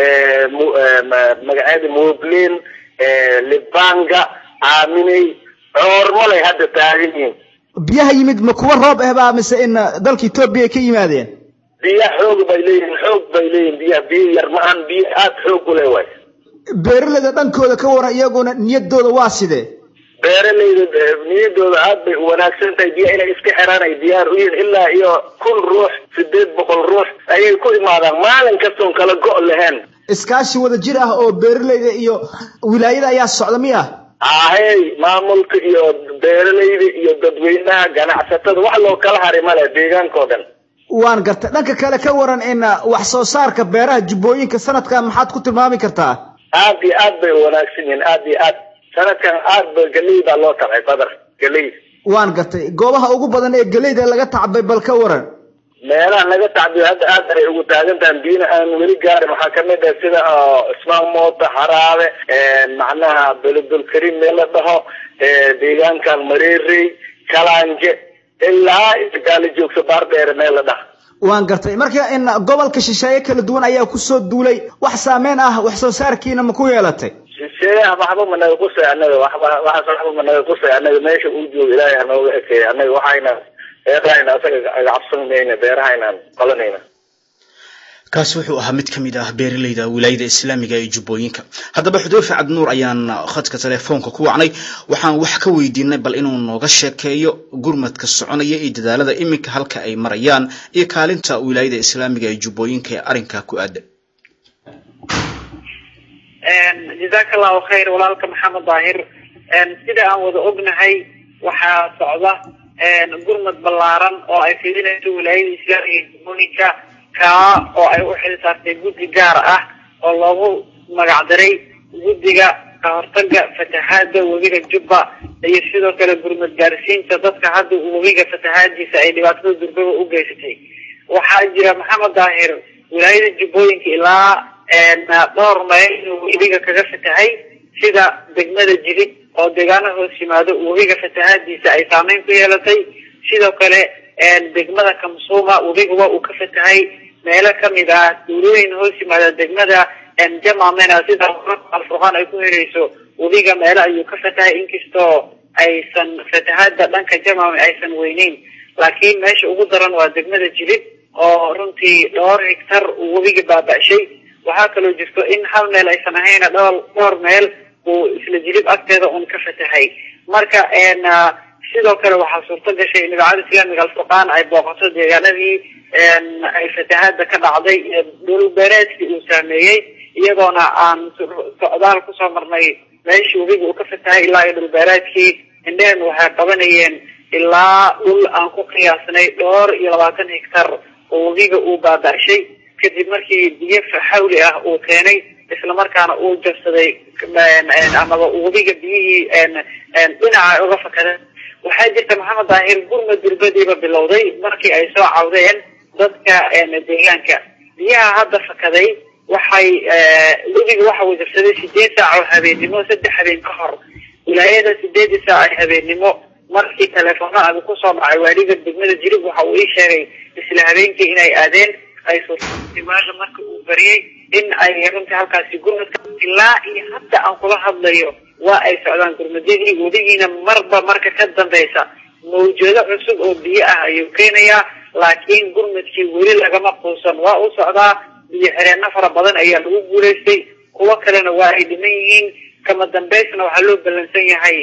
magaceeda moblin libanga aaminey coormalay hadda taagan yihiin biyaha yimid ma kuwa roob ah baa mise in dalka etoobiya ay ka yimaadeen biyaha xoog bay leeyihiin xoog bay leeyihin biyaha biyo yar ma ahan biyo aad xoog u leh waay beeraleyda dhankooda ka waran iyaguna niyadooda waa sidee beeraleyda niyadooda aad bay u wanaagsan tahay biyaha inay iska xiraan ay diyaar u yihiin ilaa iyo kun ruux sideed boqol ruux ayay ku imaadaan maalin kastoon kala go' lahayn iskaashi wada jir ah oo beeraleyda iyo wilaayada ayaa socda miya ahey maamulka iyo beeraleyda iyo dadweynaha ganacsatada wax loo kala hari male deegaanka oo dhan waan gartay dhanka kale ka waran in wax soo saarka beeraha jubbooyinka sanadkan maxaad ku tilmaami kartaa aad iyo aad bay u wanaagsan yihiin aad iyo aad sanadkan aad ba galey baa loo tabcay badar galey waan gartay goobaha ugu badan ee galeyda laga tacbay bal ka waran meelaha laga tacbiyo hadda aad ay ugu taagan tahan biyina aan weli gaarin waxaa kamid ah sida ismaan moota haraabe macnaha beledulkarim meel la dhaho deegaankan mareerey kalaanje ilaa gaala joogso baar dheere meel la dhaho waan gartay marka in gobolka shisheeye kala duwan ayaa kusoo duulay wax saameyn ah wax soo saarkiina ma ku yeelatay shisheeyaha waxba ma naga qusay annaga waxba waxaas waxba ma naga qusay annaga meesha uu joogo ilaahay hanooga ekeeya annaga waxayna beerahayna asaga cabsanmayna beerahaynaan qalanayna kaasi wuxuu ahaa mid ka mid ah beeraleyda wilaayada islaamiga ee jubbooyinka haddaba xudeyfe cabdinuur ayaan khadka telefoonka ku wacnay waxaan wax ka weydiinay bal inuu nooga sheekeeyo gurmadka soconaya iyo dadaalada iminka halka ay marayaan iyo kaalinta wilaayada islaamiga ee jubbooyinka ee arrinkaa ku aadan jazaaka allahu khayr walaalka maxamed daahir sida aan wada ognahay waxaa socda gurmad ballaaran oo ay fidinayso wilaayada islaamiga ee jubbooyinka kaa oo ay u xil saartay guddi gaar ah oo loogu magacdaray guddiga ka hortaga fatahaada webiga jubba iyo sidoo kale gurmad gaarsiinta dadka hadda webiga fatahaadiisa ay dhibaatada durbaba u geysatay waxaa jira maxamed daahir wilaayada jubbooyinka ilaa dhowr mayl inuu webiga kaga fatahay sida degmada jilid oo deegaano hoos yimaado webiga fatahaadiisa ay saameyn ku yeelatay sidoo kale degmada kamsuuma webiga waa uu ka fatahay meelo kamid ah duulooyin hoos yimaada degmada jamamena sida alfurqaan ay ku hereyso webiga meelo ayuu ka fatahay inkastoo aysan fatahaada dhanka jamame aysan weyneyn laakiin meesha ugu daran waa degmada jilid oo runtii dhowr higtar uu webiga baaba'shay waxaa kaloo jirto in hal meel aysan ahayn dhowr dhowr meel uu isla jilib agteeda un ka fatahay marka sidoo kale waxaa suurto gashay in idaacada islaamiga alfurqaan ay booqato deegaanadii ay fatahaada ka dhacday dhul beereedkii uu saameeyey iyadoona aan socdaal kusoo marnay meeshii webiga uu ka fatahay ilaa iyo dhul beereedkii indhehen waxay qabanayeen ilaa dhul aan ku qiyaasnay dhowr iyo labaatan higtar oo webiga uu baaba'shay kadib markii biyo xawli ah uu keenay islamarkaana uu jabsaday amaba webiga biyihii dhinaca uga fakadeen waxaa jirta maxamed daahir gurma durbadiiba bilowday markii ay soo cawdeen dadka deegaanka biyaha hadda fakaday waxay webiga waxa uu jabsaday sideed saac oo habeennimo saddex habeen ka hor wilaayada sideedii saac ee habeennimo markii teleefoono abi kusoo dhacay waaliga degmada jirib waxa uu ii sheegay isla habeenkii inay aadeen ay suurtaimaada marka uu bariyey in ay runtii halkaasi gurmadka ilaa iyo hadda aan kula hadlayo waa ay socdaan gurmadyadii webigiina marba marka ka dambeysa mawjado cusub oo biyo ah ayuu keenayaa laakiin gurmadkii weli lagama quusan waa u socdaa biyo xireenno fara badan ayaa lagu guulaystay kuwo kalena waa ay dhiman yihiin kama dambeysna waxaa loo ballansan yahay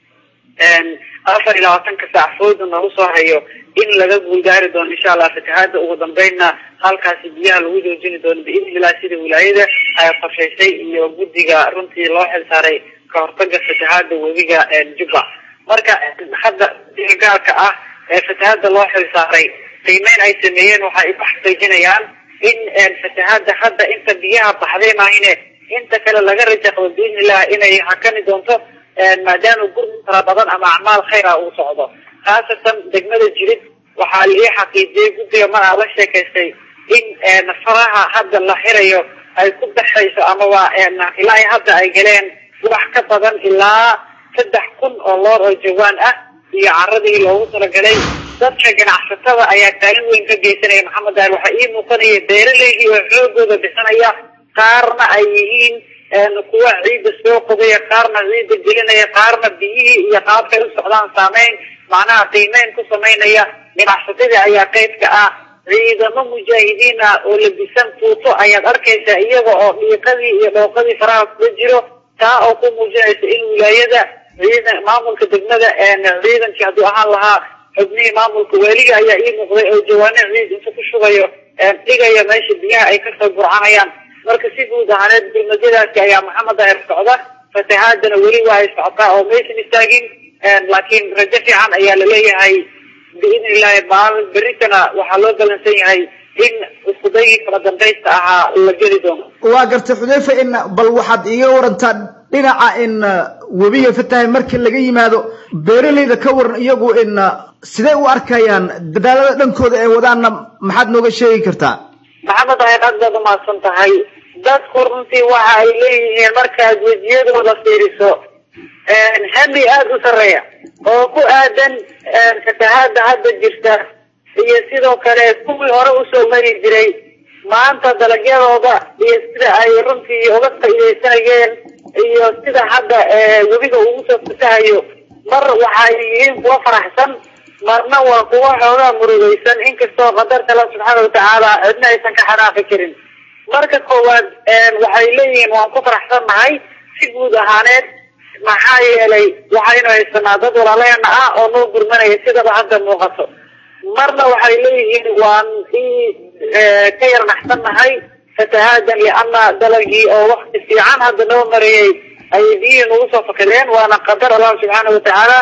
afar iyo labaatanka saac fooda nagu soo hayo in laga guuldaari doono insha allah fatahaada ugu dambeynna halkaasi biyaha lagu joojini doono biidni illah sida wilaayada ay qorshaysay iyo guddiga runtii loo xil saaray ka hortaga fatahaada webiga jubba marka hadda gaarka ah ee fatahaada loo xil saaray qiimeyn ay sameeyeen waxa ay ku xaqiijinayaan in fatahaada hadda inta biyaha baxday maahine inta kale laga rajaqdo biidni illah inay hakani doonto maadaama gurmud fara badan ama acmaal khayr ah uu socdo khaasatan degmada jirid waxaa lii xaqiijiyey guddiga mar aa la sheekaystay in faraha hadda la xirayo ay ku baxayso amaba ilaa hadda ay galeen wax ka badan ilaa saddex kun oo loor oo jawaan ah iyo caradii loogu talagalay dadka ganacsatada ayaa kaalin weyn ka geysanaya maxamed daal waxaa ii muuqanaya beeraleydii oo xoogooda bixinaya qaarna ay yihiin kuwa ciidda soo qodaya qaarna ciidda gelinaya qaarna biyihii iyo qaabkay u socdaan saameyn macnaha qiimeyn ku samaynaya ganacsatadii ayaa qeybka ah ciidamo mujaahidiin ah oo labisan tuuto ayaad arkaysaa iyaga oo dhiiqadii iyo dhooqadii faraha kula jiro taa oo ku muujinaysa in wilaayada ciidan maamulka degmada ciidankii hadduu ahaan lahaa xubnihii maamulka waaliga ayaa ii muuqday oo jawaano ciid inta ku shubayo dhigaya meesha biyaha ay kasoo burcanayaan marka si guud ahaaneed gurmadyadaasi ayaa maxamed daahir socda fatahaadana weli waa ay socotaa oo maysan istaagin laakiin rajo fiican ayaa laleeyahay biidni illahi maalin beritana waxaa loo balansan yahay in iskudayii kala dambaysta ahaa la geli doono waa gartay xudeyfa in bal waxaad iiga warantaa dhinaca in webiga fatahay markii laga yimaado beeralayda ka waran iyagu in sidee u arkayaan dadaalada dhankooda ee wadaanna maxaad nooga sheegi kartaa maxamed daahir aad baad umahadsan tahay dadku runtii waxa ay leeyihiin markaad wejiyadooda fiiriso hami aada u sarreeya oo ku aadan fatahaada hadda jirta iyo sidoo kale kuwii hore usoo mari jiray maanta dalagyadooda iyo sida ay runtii uga faa'iidaysanayeen iyo sida hadda webiga ugu soo fatahayo mar waxay yihiin kuwa faraxsan marna waa kuwa xoogaa murugaysan inkastoo qadarta alla subxaana watacaala cidna aysan ka xanaaqi karin marka koowaad waxay leeyihiin waan ku faraxsannahay si guud ahaaneed maxaa yeelay waxaynu haysanaa dad walaaleena ah oo noo gurmanaya sidaba hadda muuqato marna waxay leeyihiin waan ka yar naxsannahay fatahaadan liana dalagii oo wakti fiican hadda noo marayay ayay biyihii nagu soo fakadeen waana qadar allah subxaana watacaala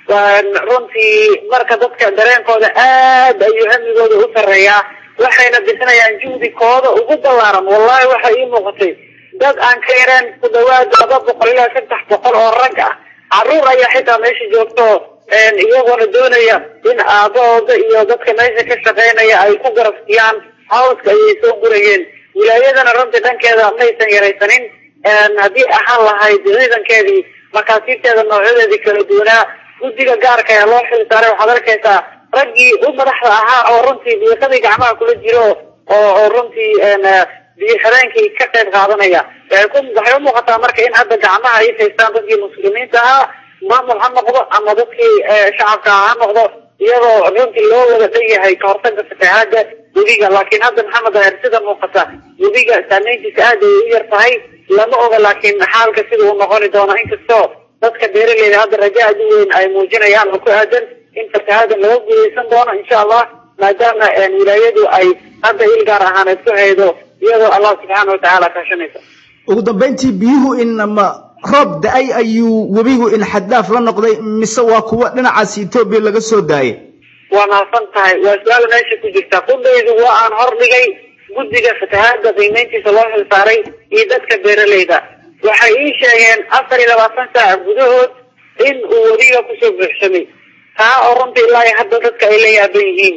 runtii marka dadka dareenkooda aad ayuu hamigooda u sarreeyaa waxayna bixinayaan juhdi kooda ugu ballaaran wallahi waxay ii muuqatay dad aan ka yareen ku dhawaad laba boqol ilaa saddex boqol oo rag ah caruur ayaa xitaa meesha joogto iyagoona doonaya in aabahooda iyo dadka meesha ka shaqeynaya ay ku garabsiyaan hawska ayay soo gurayeen wilaayadana runtii dhankeeda maysan yaraysanin haddii ahaan lahayd ciidankeedii makaasiibteeda noocyadeedii kala duwanaa guddiga gaarka ee loo xil saaray waxaad arkaysaa raggii u madaxda ahaa oo runtii biiqadii gacmaha kula jiro oo oo runtii biyo xireenkii ka qayb qaadanaya waxay u muuqataa marka in hadda gacmaha ay haystaan dadkii muslimiinta ahaa maamul ha noqdo ama dadkii shacabka ha noqdo iyadoo runtii loo wada dhan yahay kahortaga fatahaada webiga laakiin hadda maxamed aher sida muuqata webiga saameyntiisa aad ay u yar tahay lama oga laakiin xaalka sida uu noqoni doono inkastoo dadka beeraleyda hadda raja aad u weyn ay muujinayaan oo ku aadan in fatahaadan laga guuleysan doono insha allah maadaama wilaayadu ay hadda il gaar ahaaneed ku haydo iyadoo allah subxaana watacaala kaashanaysa ugu dambayntii biyuhu in ma roob da-ay ayuu webigu in xaddaaf la noqday mise waa kuwa dhinacaas etoobiya laga soo daayay waa mahadsan tahay waa su-aal meesha ku jirta qudaydu waa aan hordhigay guddiga fatahaada qiimeyntiisa loo xil saaray iyo dadka beeraleyda waxay ii sheegeen afar iyo labaatan saac gudahood in uu webiga kusoo buuxsamay taa oo runtii ilaa iyo hadda dadka ay la yaaban yihiin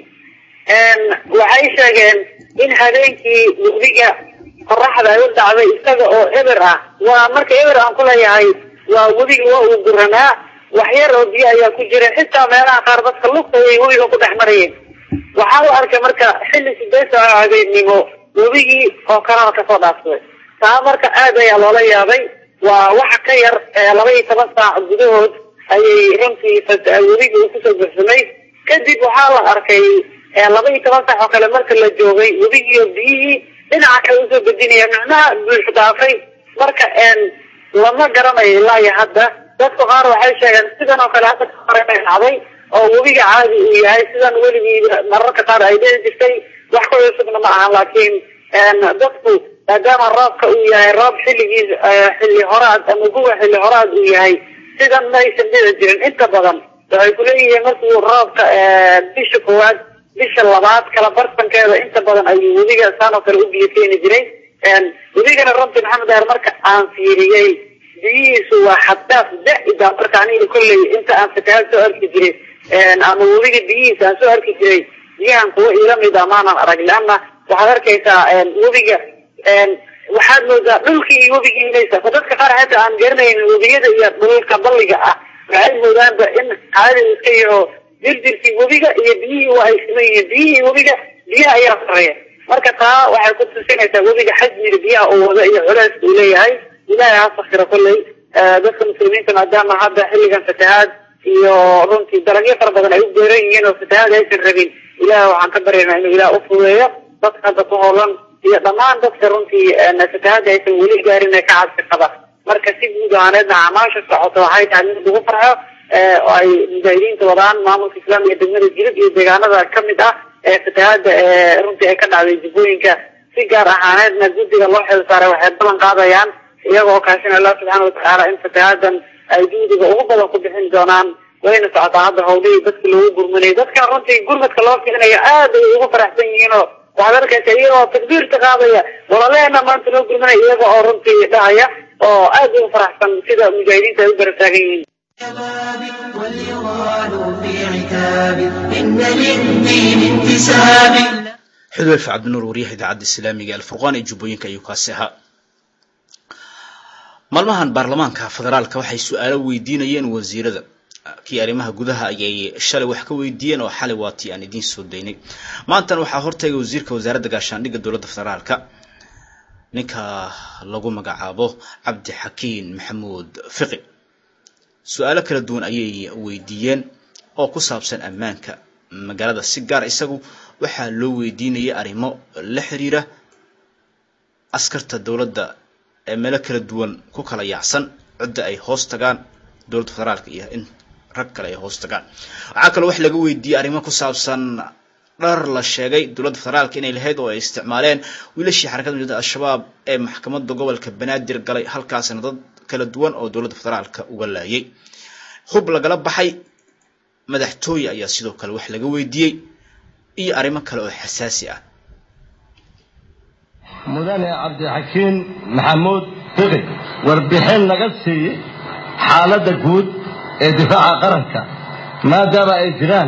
waxay sheegeen in habeenkii webiga qoraxda ay u dhacday isaga oo eber ah waa marka eber aan ku leeyahay waa webiga waa uu guranaa wax yar oo biyo ayaa ku jira xitaa meelaha qaar dadka lugta ay webiga ku dhex marayeen waxaa la arkay marka xilli sideed saaco habeennimo webigii oo kanaal kasoo dhaafsaday taa marka aad ayaa loola yaabay waa waxa ka yar laba iyo toban saac gudahood ayay runtii webiga uu kusoo buuxsamay kadib waxaa la arkay laba iyo toban saac oo kale marka la joogay webigiiyo biyihii dhinaca kale usoo bedinaya micnaha buux dhaafay marka lama garanayo ilaa iyo hadda dadku qaar waxay sheegeen sidan oo kale hadda kahore inay dhacday oo webiga caadi uu yahay sidan weligii mararka qaar ay dhici jirtay wax ku cusubna ma aha laakiin dadku maadaama roobka uu yahay roob xilligiis xilli horaad ama guga xilli horaad uu yahay sidan ma aysan dhici jirin inta badan waxay kuleeyihiin markuu roobka bisha koowaad bisha labaad kala bartankeeda inta badan ayuu webiga saan oo kale u biyo keeni jiray webigana runtii maxamed aher marka aan fiiriyey biyihiisu waa xaddaaf da-ida marka aniga kolley inta aan fatahaad soo arki jiray ama webiga biyihiisa aan soo arki jiray biyahan kuwa ila mid ah maanan arag leanna waxaad arkaysaa webiga waxaad moodaa dhulkii iyo webigii inaysa dadka qaar xataa aan garanaynin webiyada iyo dhulka balliga ah waxay moodaanba in caadi iska yaho dirdirkii webiga iyo biyihii waa ay siman yihiin biyihii webiga biyaha ayaa sareeya marka taa waxay ku tusinaysaa webiga xajmiga biyaha uu wada iyo culeyska uu leeyahay ilaahay ha sakiro kolley dadka muslimiinta maadaama hadda xilligan fatahaad iyo runtii dalagyo fara badan ay u beeran yihiin oo fatahaad aysan rabin ilaah waxaan ka baryaynaa inuu ilaah u fudeeyo dadka hadda ku howlan iyo dhammaan dadka runtii fatahaada aysan weli gaarin ee ka cabsi qaba marka si guud ahaaneedna acmaasha socoto waxay tahay mid lagu farxo oo ay mujaahidiinta wadaan maamulka islaamiga degmada jilib iyo deegaanada kamid ah ee fatahaada ee runtii ay ka dhacday jubbooyinka si gaar ahaaneedna guddiga loo xil saaray waxay ballan qaadayaan iyagoo kaashinaya allah subxaana watacaala in fatahaadan ay juhdiga ugu badan ku bixin doonaan wayna socotaa hadda hawlihii dadka loogu gurmanayay dadka runtii gurmadka loo fiinayo aad ay ugu faraxsan yihiin oo waxaad arkaysa iyagoo takbiirta qaadaya walaleena maanta loo gurmanaya iyaga oo runtii dhahaya oo aad ugu faraxsan sida mujaahidiinta ay u garab taagan yihiin واليغال في عتاب إن للدين انتساب xudweyf cabdinuur wariyaha idaacadda islaamiga ee alfurqaan ee jubbooyinka ayuu kaasi ahaa maalmahan baarlamaanka federaalka waxay su-aalo weydiinayeen wasiirada kii arrimaha gudaha ayay shalay wax ka weydiiyeen oo xalay waa tii aan idiin soo daynay maantana waxaa hortagay wasiirka wasaaradda gaashaandhigga dowladda federaalka ninka lagu magacaabo cabdi xakiin maxamuud fiqi su-aalo kala duwan ayay weydiiyeen oo ku saabsan ammaanka magaalada si gaar isagu waxaa loo weydiinayay arrimo la xiriira askarta dowladda ee meelo kala duwan ku kala yaacsan cidda ay hoos tagaan dowladda federaalka iyo in rag kale ay hoos tagaan waxaa kaloo wax laga weydiiyey arrimo ku saabsan dhar la sheegay dowladda federaalka inay lahayd oo ay isticmaaleen wiilashii xarakada mujahada al-shabaab ee maxkamadda gobolka banaadir galay halkaasna dad kala duwan oo dowladda federaalka uga laayay hub lagala baxay madaxtooye ayaa sidoo kale wax laga weydiiyey iyo arrimo kale oo xasaasi ah mudane cabdixakiin maxamuud fiqi warbixin laga siiyey xaaladda guud ee difaaca qaranka maadaama ay jiraan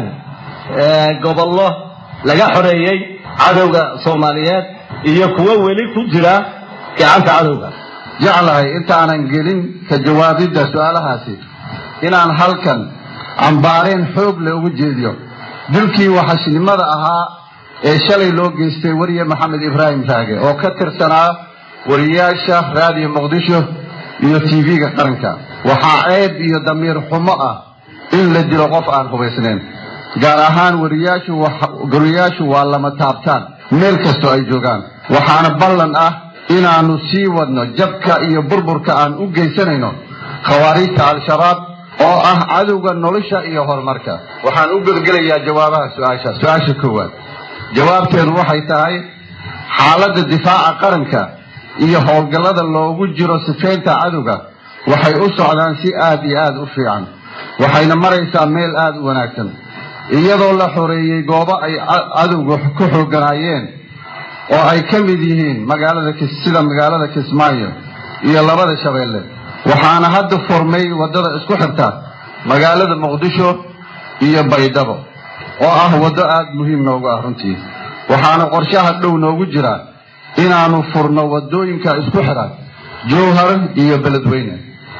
gobollo laga xoreeyey cadowga soomaaliyeed iyo kuwo weli ku jira gacanta cadowga jeclahay intaanan gelin ka jawaabidda su'aalahaasi inaan halkan cambaareen xoog le ugu jeediyo dilkii waxashnimada ahaa ee shalay loo geystay wariye maxamed ibraahim raage oo ka tirsanaa wariyaasha raadiyo muqdisho iyo tv-ga qaranka waxaa ceeb iyo damiir xumo ah in la dilo qof aan hubaysnayn gaar ahaan wariyaashu waa lama taabtaan meel kastoo ay joogaan waxaana ballan ah inaannu sii wadno jabka iyo burburka aan u geysanayno khawaariijta al-shabaab oo ah cadowga nolosha iyo horumarka waxaan u gudgelayaa jawaabaha su-aasha su-aasha koowaad jawaabteedu waxay tahay xaaladda difaaca qaranka iyo howlgallada loogu jiro sifeynta cadowga waxay u socdaan si aad iyo aad u fiican waxayna maraysaa meel aad u wanaagsan iyadoo la xoreeyey goobo ay cadowga ku xooganaayeen oo ay ka mid yihiin magaalada sida magaalada kismaayo iyo labada shabeelle waxaana hadda furmay waddada isku xirta magaalada muqdisho iyo baydhabo oo ah waddo aad muhiim noogu ah runtii waxaana qorshaha dhow noogu jira inaannu furno waddooyinka isku xidha jowhar iyo beledweyne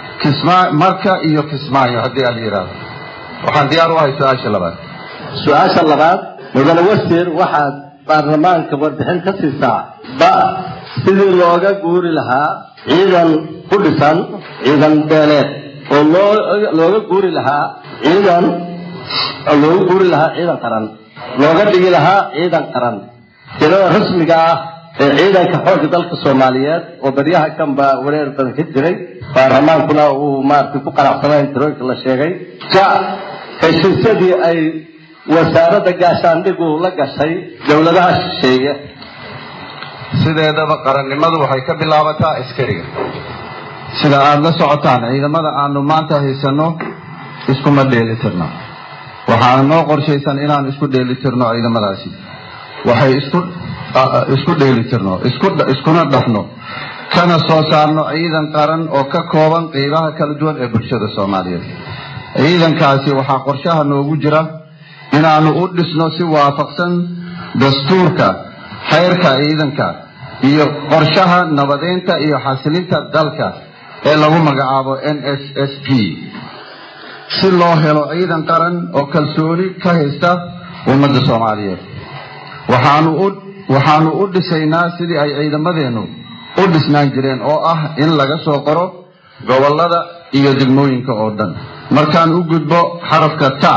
marka iyo kismaayo haddii aad yidhaahdo waxaan diyaar u ahay su-aasha labaad su-aasha labaad mudane wasiir waxaad baarlamaanka warbixin ka siisaa ba sidii looga guuri lahaa ciidan ku dhisan ciidan beeleed oo looga guuri lahaa ciidan looga guuri lahaa ciidan qaran looga dhigi lahaa ciidan qaran tirada rasmiga ah ee ciidanka xoogga dalka soomaaliyeed oo baryaha kanba wareer badan ka jiray baarlamaankuna uu maaragtay ku qanacsanayn tirooyinka la sheegay ja heshiisyadii ay wasaaradda gaashaandhigu la gashay dowladaha shisheeye sideedaba qarannimadu waxay ka bilaabataa askariga sida aada la socotaan ciidamada aanu maanta haysanno iskuma dheelitirno waxaana noo qorshaysan inaan isku dheelitirno ciidamadaasi waxay isku isku dheelitirno iskuna dhafno kana soo saarno ciidan qaran oo ka kooban qeybaha kala duwan ee bulshada soomaaliyeed ciidankaasi waxaa qorshaha noogu jira inaannu u dhisno si waafaqsan dastuurka xeyrka ciidanka iyo qorshaha nabadeynta iyo xasilinta dalka ee lagu magacaabo n s s p si loo helo ciidan qaran oo kalsooni ka haysta ummadda soomaaliyeed waxaanu u waxaanu u dhisaynaa sidii ay ciidamadeennu u dhisnaan jireen oo ah in laga soo qoro gobollada iyo degmooyinka oo dhan markaan u gudbo xarafka ta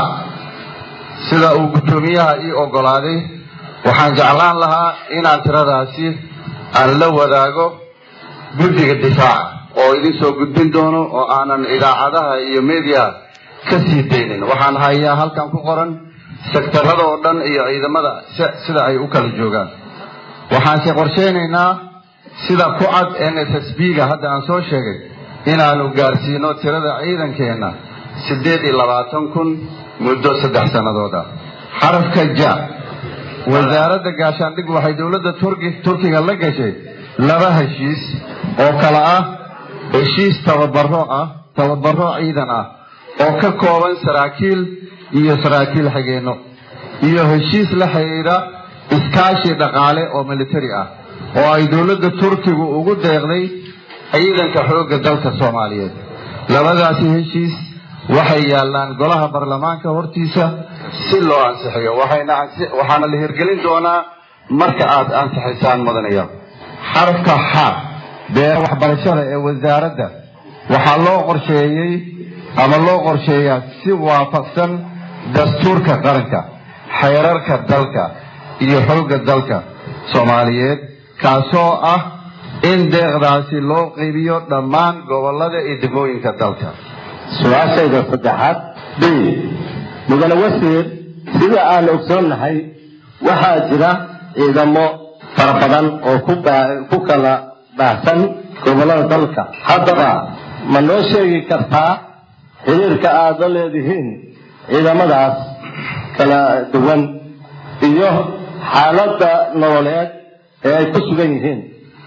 sida uu guddoomiyaha ii oggolaaday waxaan jeclaan lahaa inaan tiradaasi aan la wadaago guddiga difaaca oo idin soo gudbin doono oo aanan idaacadaha iyo media ka sii daynin waxaan hayaa halkan ku qoran sektarada oo dhan iyo ciidamada sida ay u kala joogaan waxaanse qorshaynaynaa sida ku cad n s s b ga hadda aan soo sheegay inaanu gaarsiino tirada ciidankeenna siddeed iyo labaatan kun muddo saddex sannadooda xarafka ja wasaaradda gaashaandhig waxay dowladda turkiga la gashay laba heshiis oo kale ah heshiis tababaro ah tababaro ciidan ah oo ka kooban saraakiil iyo saraakiil xigeenno iyo heshiis la xidhiidha iskaashi dhaqaale oo militari ah oo ay dowladda turkigu ugu deeqday ciidanka xoogga dalka soomaaliyeed labadaasi heshiis waxay yaallaan golaha baarlamaanka hortiisa si loo ansixiyo waxaana la hirgelin doonaa marka aad ansixisaan mudanaya xarafka xa beera waxbarashada ee wasaaradda waxaa loo qorsheeyey ama loo qorsheeyaa si waafaqsan dastuurka qaranka xeerarka dalka iyo xoogga dalka soomaaliyeed kaasoo ah in deeqdaasi loo qaybiyo dhammaan gobollada iyo degmooyinka dalka su-aashayda saddexaad b mudane wasiir sida aan ogsoonnahay waxaa jira ciidamo fara badan oo ku kala baahsan gobollada dalka haddaba ma noo sheegi kartaa xiriirka aad la leedihiin ciidamadaas kala duwan iyo xaaladda nololeed ee ay ku sugan yihiin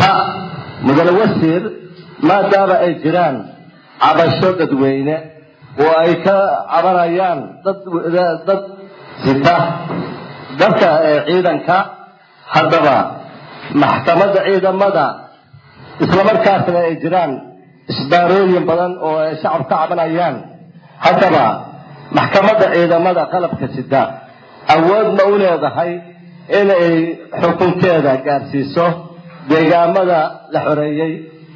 ta mudane wasiir maadaama ay jiraan cabasho dadweyne oo ay ka cabanayaan dad dad sita dadka ciidanka haddaba maxkamadda ciidamada islamarkaasna ay jiraan isbaarooyin badan oo ay shacab ka cabanayaan haddaba maxkamadda ciidamada qalabka sida awood ma u leedahay inay xukunkeeda gaarsiiso deegaamada la xoreeyey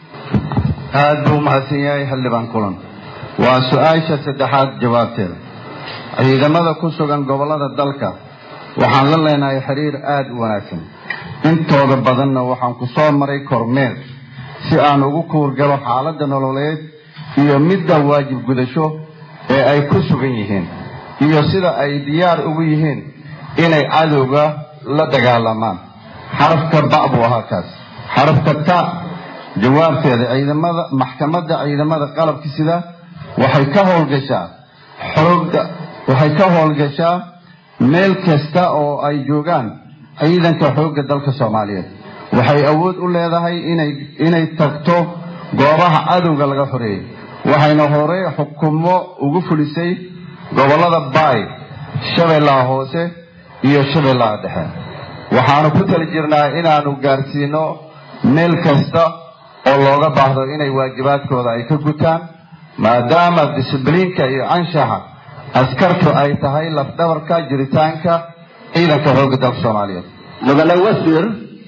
aad buu umahadsan yahay xildhibaan kulan waa su-aasha saddexaad jawaabteeda ciidamada ku sugan gobollada dalka waxaan la leenahay xiriir aada u wanaagsan intooda badanna waxaan ku soo maray kormeer si aan ugu kuurgalo xaaladda nololeed iyo midda waajib gudasho ee ay ku sugan yihiin iyo sida ay diyaar ugu yihiin inay cadowga la dagaalamaan xarafka ba buu ahaa kaas xarafka ta jawaabteeda ciidamada maxkamadda ciidamada qalabka sida waxay ka howlgashaa xooga waxay ka howlgashaa meel kasta oo ay joogaan ciidanka xoogga dalka soomaaliyeed waxay awood u leedahay inay inay tagto goobaha cadowga laga xoreeyey waxayna hore xukumo ugu fulisay gobollada baay shabeellaha hoose iyo shabeellaha dhexe waxaanu ku tali jirnaa inaanu gaarsiino meel kasta oo looga baahdo inay waajibaadkooda ay ka gutaan maadaama disibliinka iyo anshaxa askartu ay tahay lafdhabarka jiritaanka ciidanka xoogga dalka soomaaliyeed mudane wasiir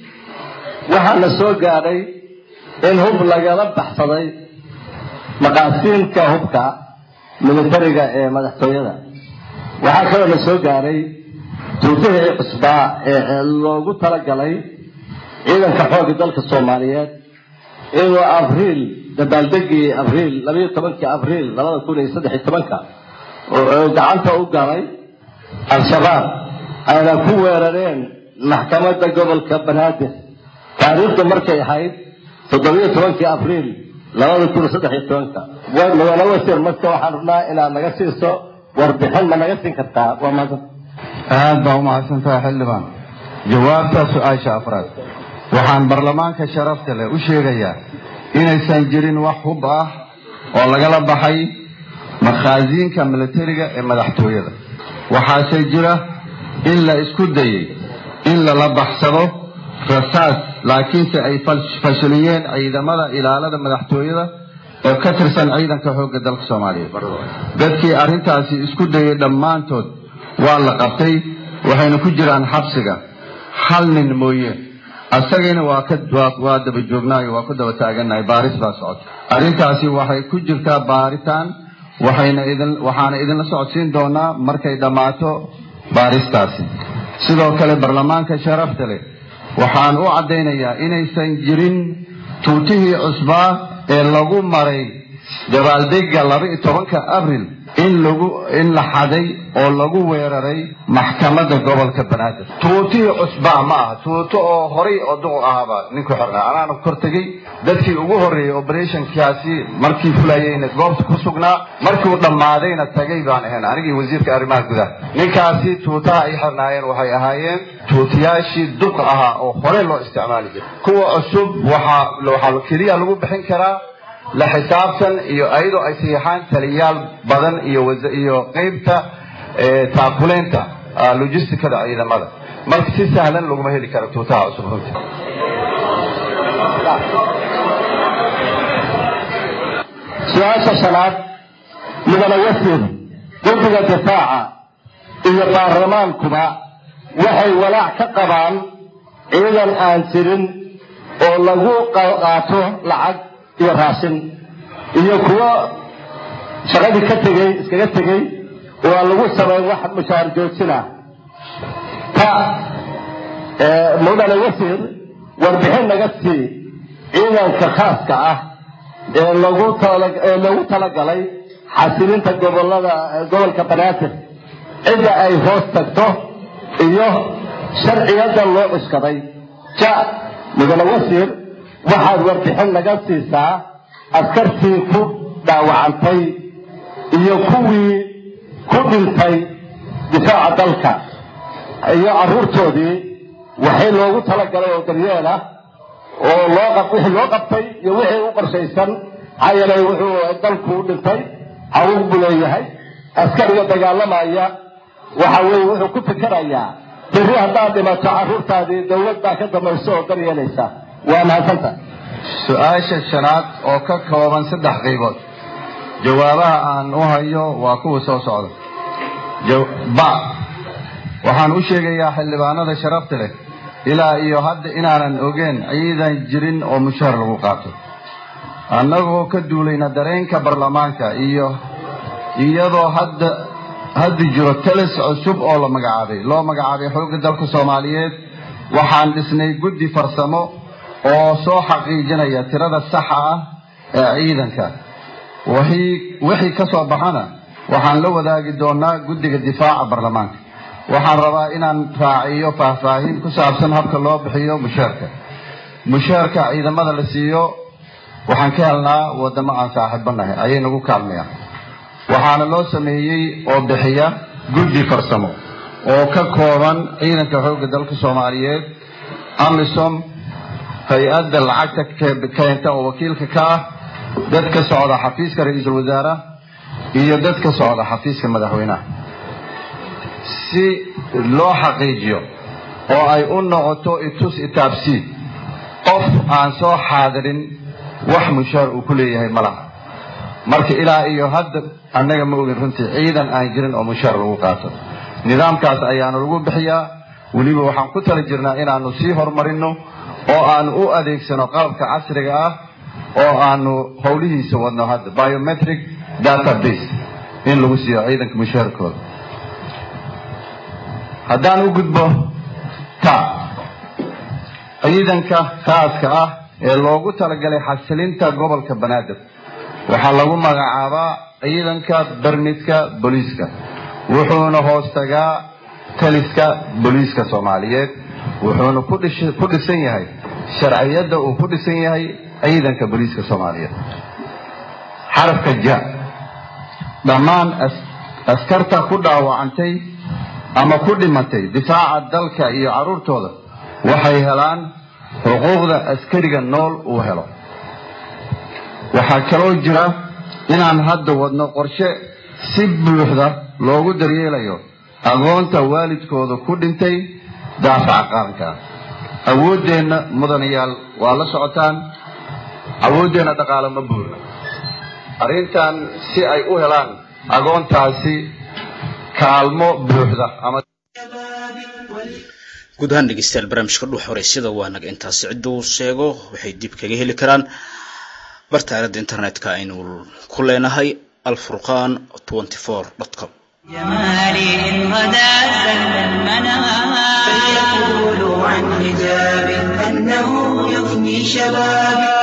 waxaa la soo gaadhay in hub lagala baxsaday maqaasiinka hubka militariga ee madaxtooyada waxaa kaloo la soo gaadhay tuutihii cusbaa ee loogu talagalay ciidanka xoogga dalka soomaaliyeed inuu abriil dabaaldegii abriil labayo tobankii abriil labada kun iyo saddex iyo tobanka oo gacanta u galay al-shabaab ayna ku weerareen maxkamadda gobolka banaadir taariikhdu markay ahayd toddobiyo tobankii abriil labada kun iyo saddex iyo tobanka mudane wasiir marka waxaan rabnaa inaad naga siiso warbixin ma naga siin kartaa waa maadsan aad baa umahadsantahay xildhibaan jawaabta su-aasha afraad waxaan baarlamaanka sharafta leh u sheegayaa inaysan jirin wax hub ah oo lagala baxay makhaasiinka militariga ee madaxtooyada waxaase jira in la isku dayey in lala baxsado rasaas laakiinse ay fashiliyeen ciidamada ilaalada madaxtooyada oo ka tirsan ciidanka xoogga dalka soomaaliyeed dadkii arrintaasi isku dayey dhammaantood waa la qabtay waxayna ku jiraan xabsiga hal nin mooye asagana waa ka waa daba joognaayo waa ku daba taagannahay baaris baa socota arrintaasi waxay ku jirtaa baaritaan waxayna idin waxaana idinla socodsiin doonaa markay dhammaato baaristaasi sidoo kale baarlamaanka sharafta leh waxaan u caddaynayaa inaysan jirin tuutihii cusbaa ee lagu maray dabaaldega laba iyo tobanka abril in lagu in la xaday oo lagu weeraray maxkamadda gobolka banaadir tuutihii cusbaa ma aha tuuto oo horay oo duqu ahaaba ninku xirnaa anaana kor tegey dadkii ugu horreeyey operationkaasi markii fulayeyna goobta ku sugnaa markuu dhammaadayna tagay baan ahayn anigii wasiirka arrimaha gudaha ninkaasi tuutaha ay xirnaayeen waxay ahaayeen tuutiyaashii duq ahaa oo hore loo isticmaali jiray kuwa cusub waxaa waxaa keliya lagu bixin karaa la xisaabtan iyo ayadoo ay saxiixaan taliyaal badan iyo iyo qeybta taakuleynta logisticada ciidamada marka si sahlan laguma heli karo tuutaha cusub runtii su-aasha shanaad mudane wasiir guddiga difaaca iyo baarlamaankuba waxay walaac ka qabaan ciidan aan jirin oo lagu qaato lacag iyo raashin iyo kuwo shaqadii ka tegey iskaga tegey oo aan lagu samayn wax mushaar joojina ta mudane wasiir warbixin naga sii ciidanka khaaska ah ee lagu ee loogu talagalay xasilinta gobolada gobolka banaadir cidda ay hoos tagto iyo sharciyada loo cuskaday ja mudane wasiir waxaad warbixin naga siisaa askartii ku dhaawacantay iyo kuwii ku dhintay difaaca dalka iyo carruurtoodii waxay loogu talagalay oo daryeel ah oo loo qab wixii loo qabtay iyo wixii u qorshaysan maxaa yeelay wuxuu dalku u dhintay xaquuq buu leeyahay askariga dagaalamaya waxa weeye wuxuu ku fikerayaa berri haddaad dhimato carruurtaadii dawlad baa ka damayso oo daryeelaysa waa mahadsanta su-aasha shanaad oo ka kooban saddex qaybood jawaabaha aan u hayo waa kuwa soo socda ba waxaan u sheegayaa xildhibaanada sharafta leh ilaa iyo hadda inaanan ogeen ciidan jirin oo mushaar lagu qaato annagoo ka duulayna dareenka baarlamaanka iyo iyadoo hadda hadda jiro talis cusub oo la magacaabay loo magacaabay xoogga dalka soomaaliyeed waxaan dhisnay guddi farsamo oo soo xaqiijinaya tirada saxa ah ee ciidanka wixii ka soo baxana waxaan la wadaagi doonaa guddiga difaaca baarlamaanka waxaan rabaa inaan raaciyo faahfaahin ku saabsan habka loo bixiyo mushaarka mushaarka ciidamada la siiyo waxaan ka helnaa wadamo aan saaxiibanahay ayay nagu kaalmayaan waxaana loo sameeyey oo bixiya guddi farsamo oo ka kooban ciidanka xoogga dalka soomaaliyeed amisom hay-adda lacagta keenta oo wakiilka ka ah dad ka socda xafiiska ra-iisul wasaare iyo dad ka socda xafiiska madaxweynaha si loo xaqiijiyo oo ay u noqoto itus itaabsii qof aan soo xaadirin wax mushaar uu ku leeyahay ma laha marka ilaa iyo hadda annaga ma ogin runtii ciidan aan jirin oo mushaar lagu qaato nidaamkaas ayaanu lagu bixiyaa weliba waxaan ku tala jirnaa inaanu sii horumarino oo aanu u adeegsano qalabka casriga ah oo aanu howlihiisa wadno hadda biometric database in lagu siiyo ciidanka mushaarkooda haddaan u gudbo ta ciidanka khaaska ah ee loogu talagalay xasilinta gobolka banaadir waxaa lagu magacaabaa ciidanka barmidka booliiska wuxuuna hoos tagaa taliska booliiska soomaaliyeed wuxuuna ku dhisan yahay sharciyadda uu ku dhisan yahay ciidanka booliiska soomaaliyeed xarafka ja dhammaan askarta ku dhaawacantay ama ku dhimatay difaaca dalka iyo carruurtooda waxay helaan xuquuqda askariga nool uu helo waxaa kaloo jira inaan hadda wadno qorshe si buuxda loogu daryeelayo agoonta waalidkooda ku dhintay daafaca qaranka awooddeenna mudanayaal waa la socotaan awooddeenna dhaqaale ma buurna arrintan si ay u helaan agoontaasi kaalmo buuxda ama guud ahaan dhegeystayaal barnaamijka dhuux horeysyada waa naga intaasi cidduu sheego waxay dib kaga heli karaan barta aaladda internetka aynu ku leenahay alfurqan com جمالي إن غدا سل المنام فليقولوا عن حجاب أنه يفني شبابي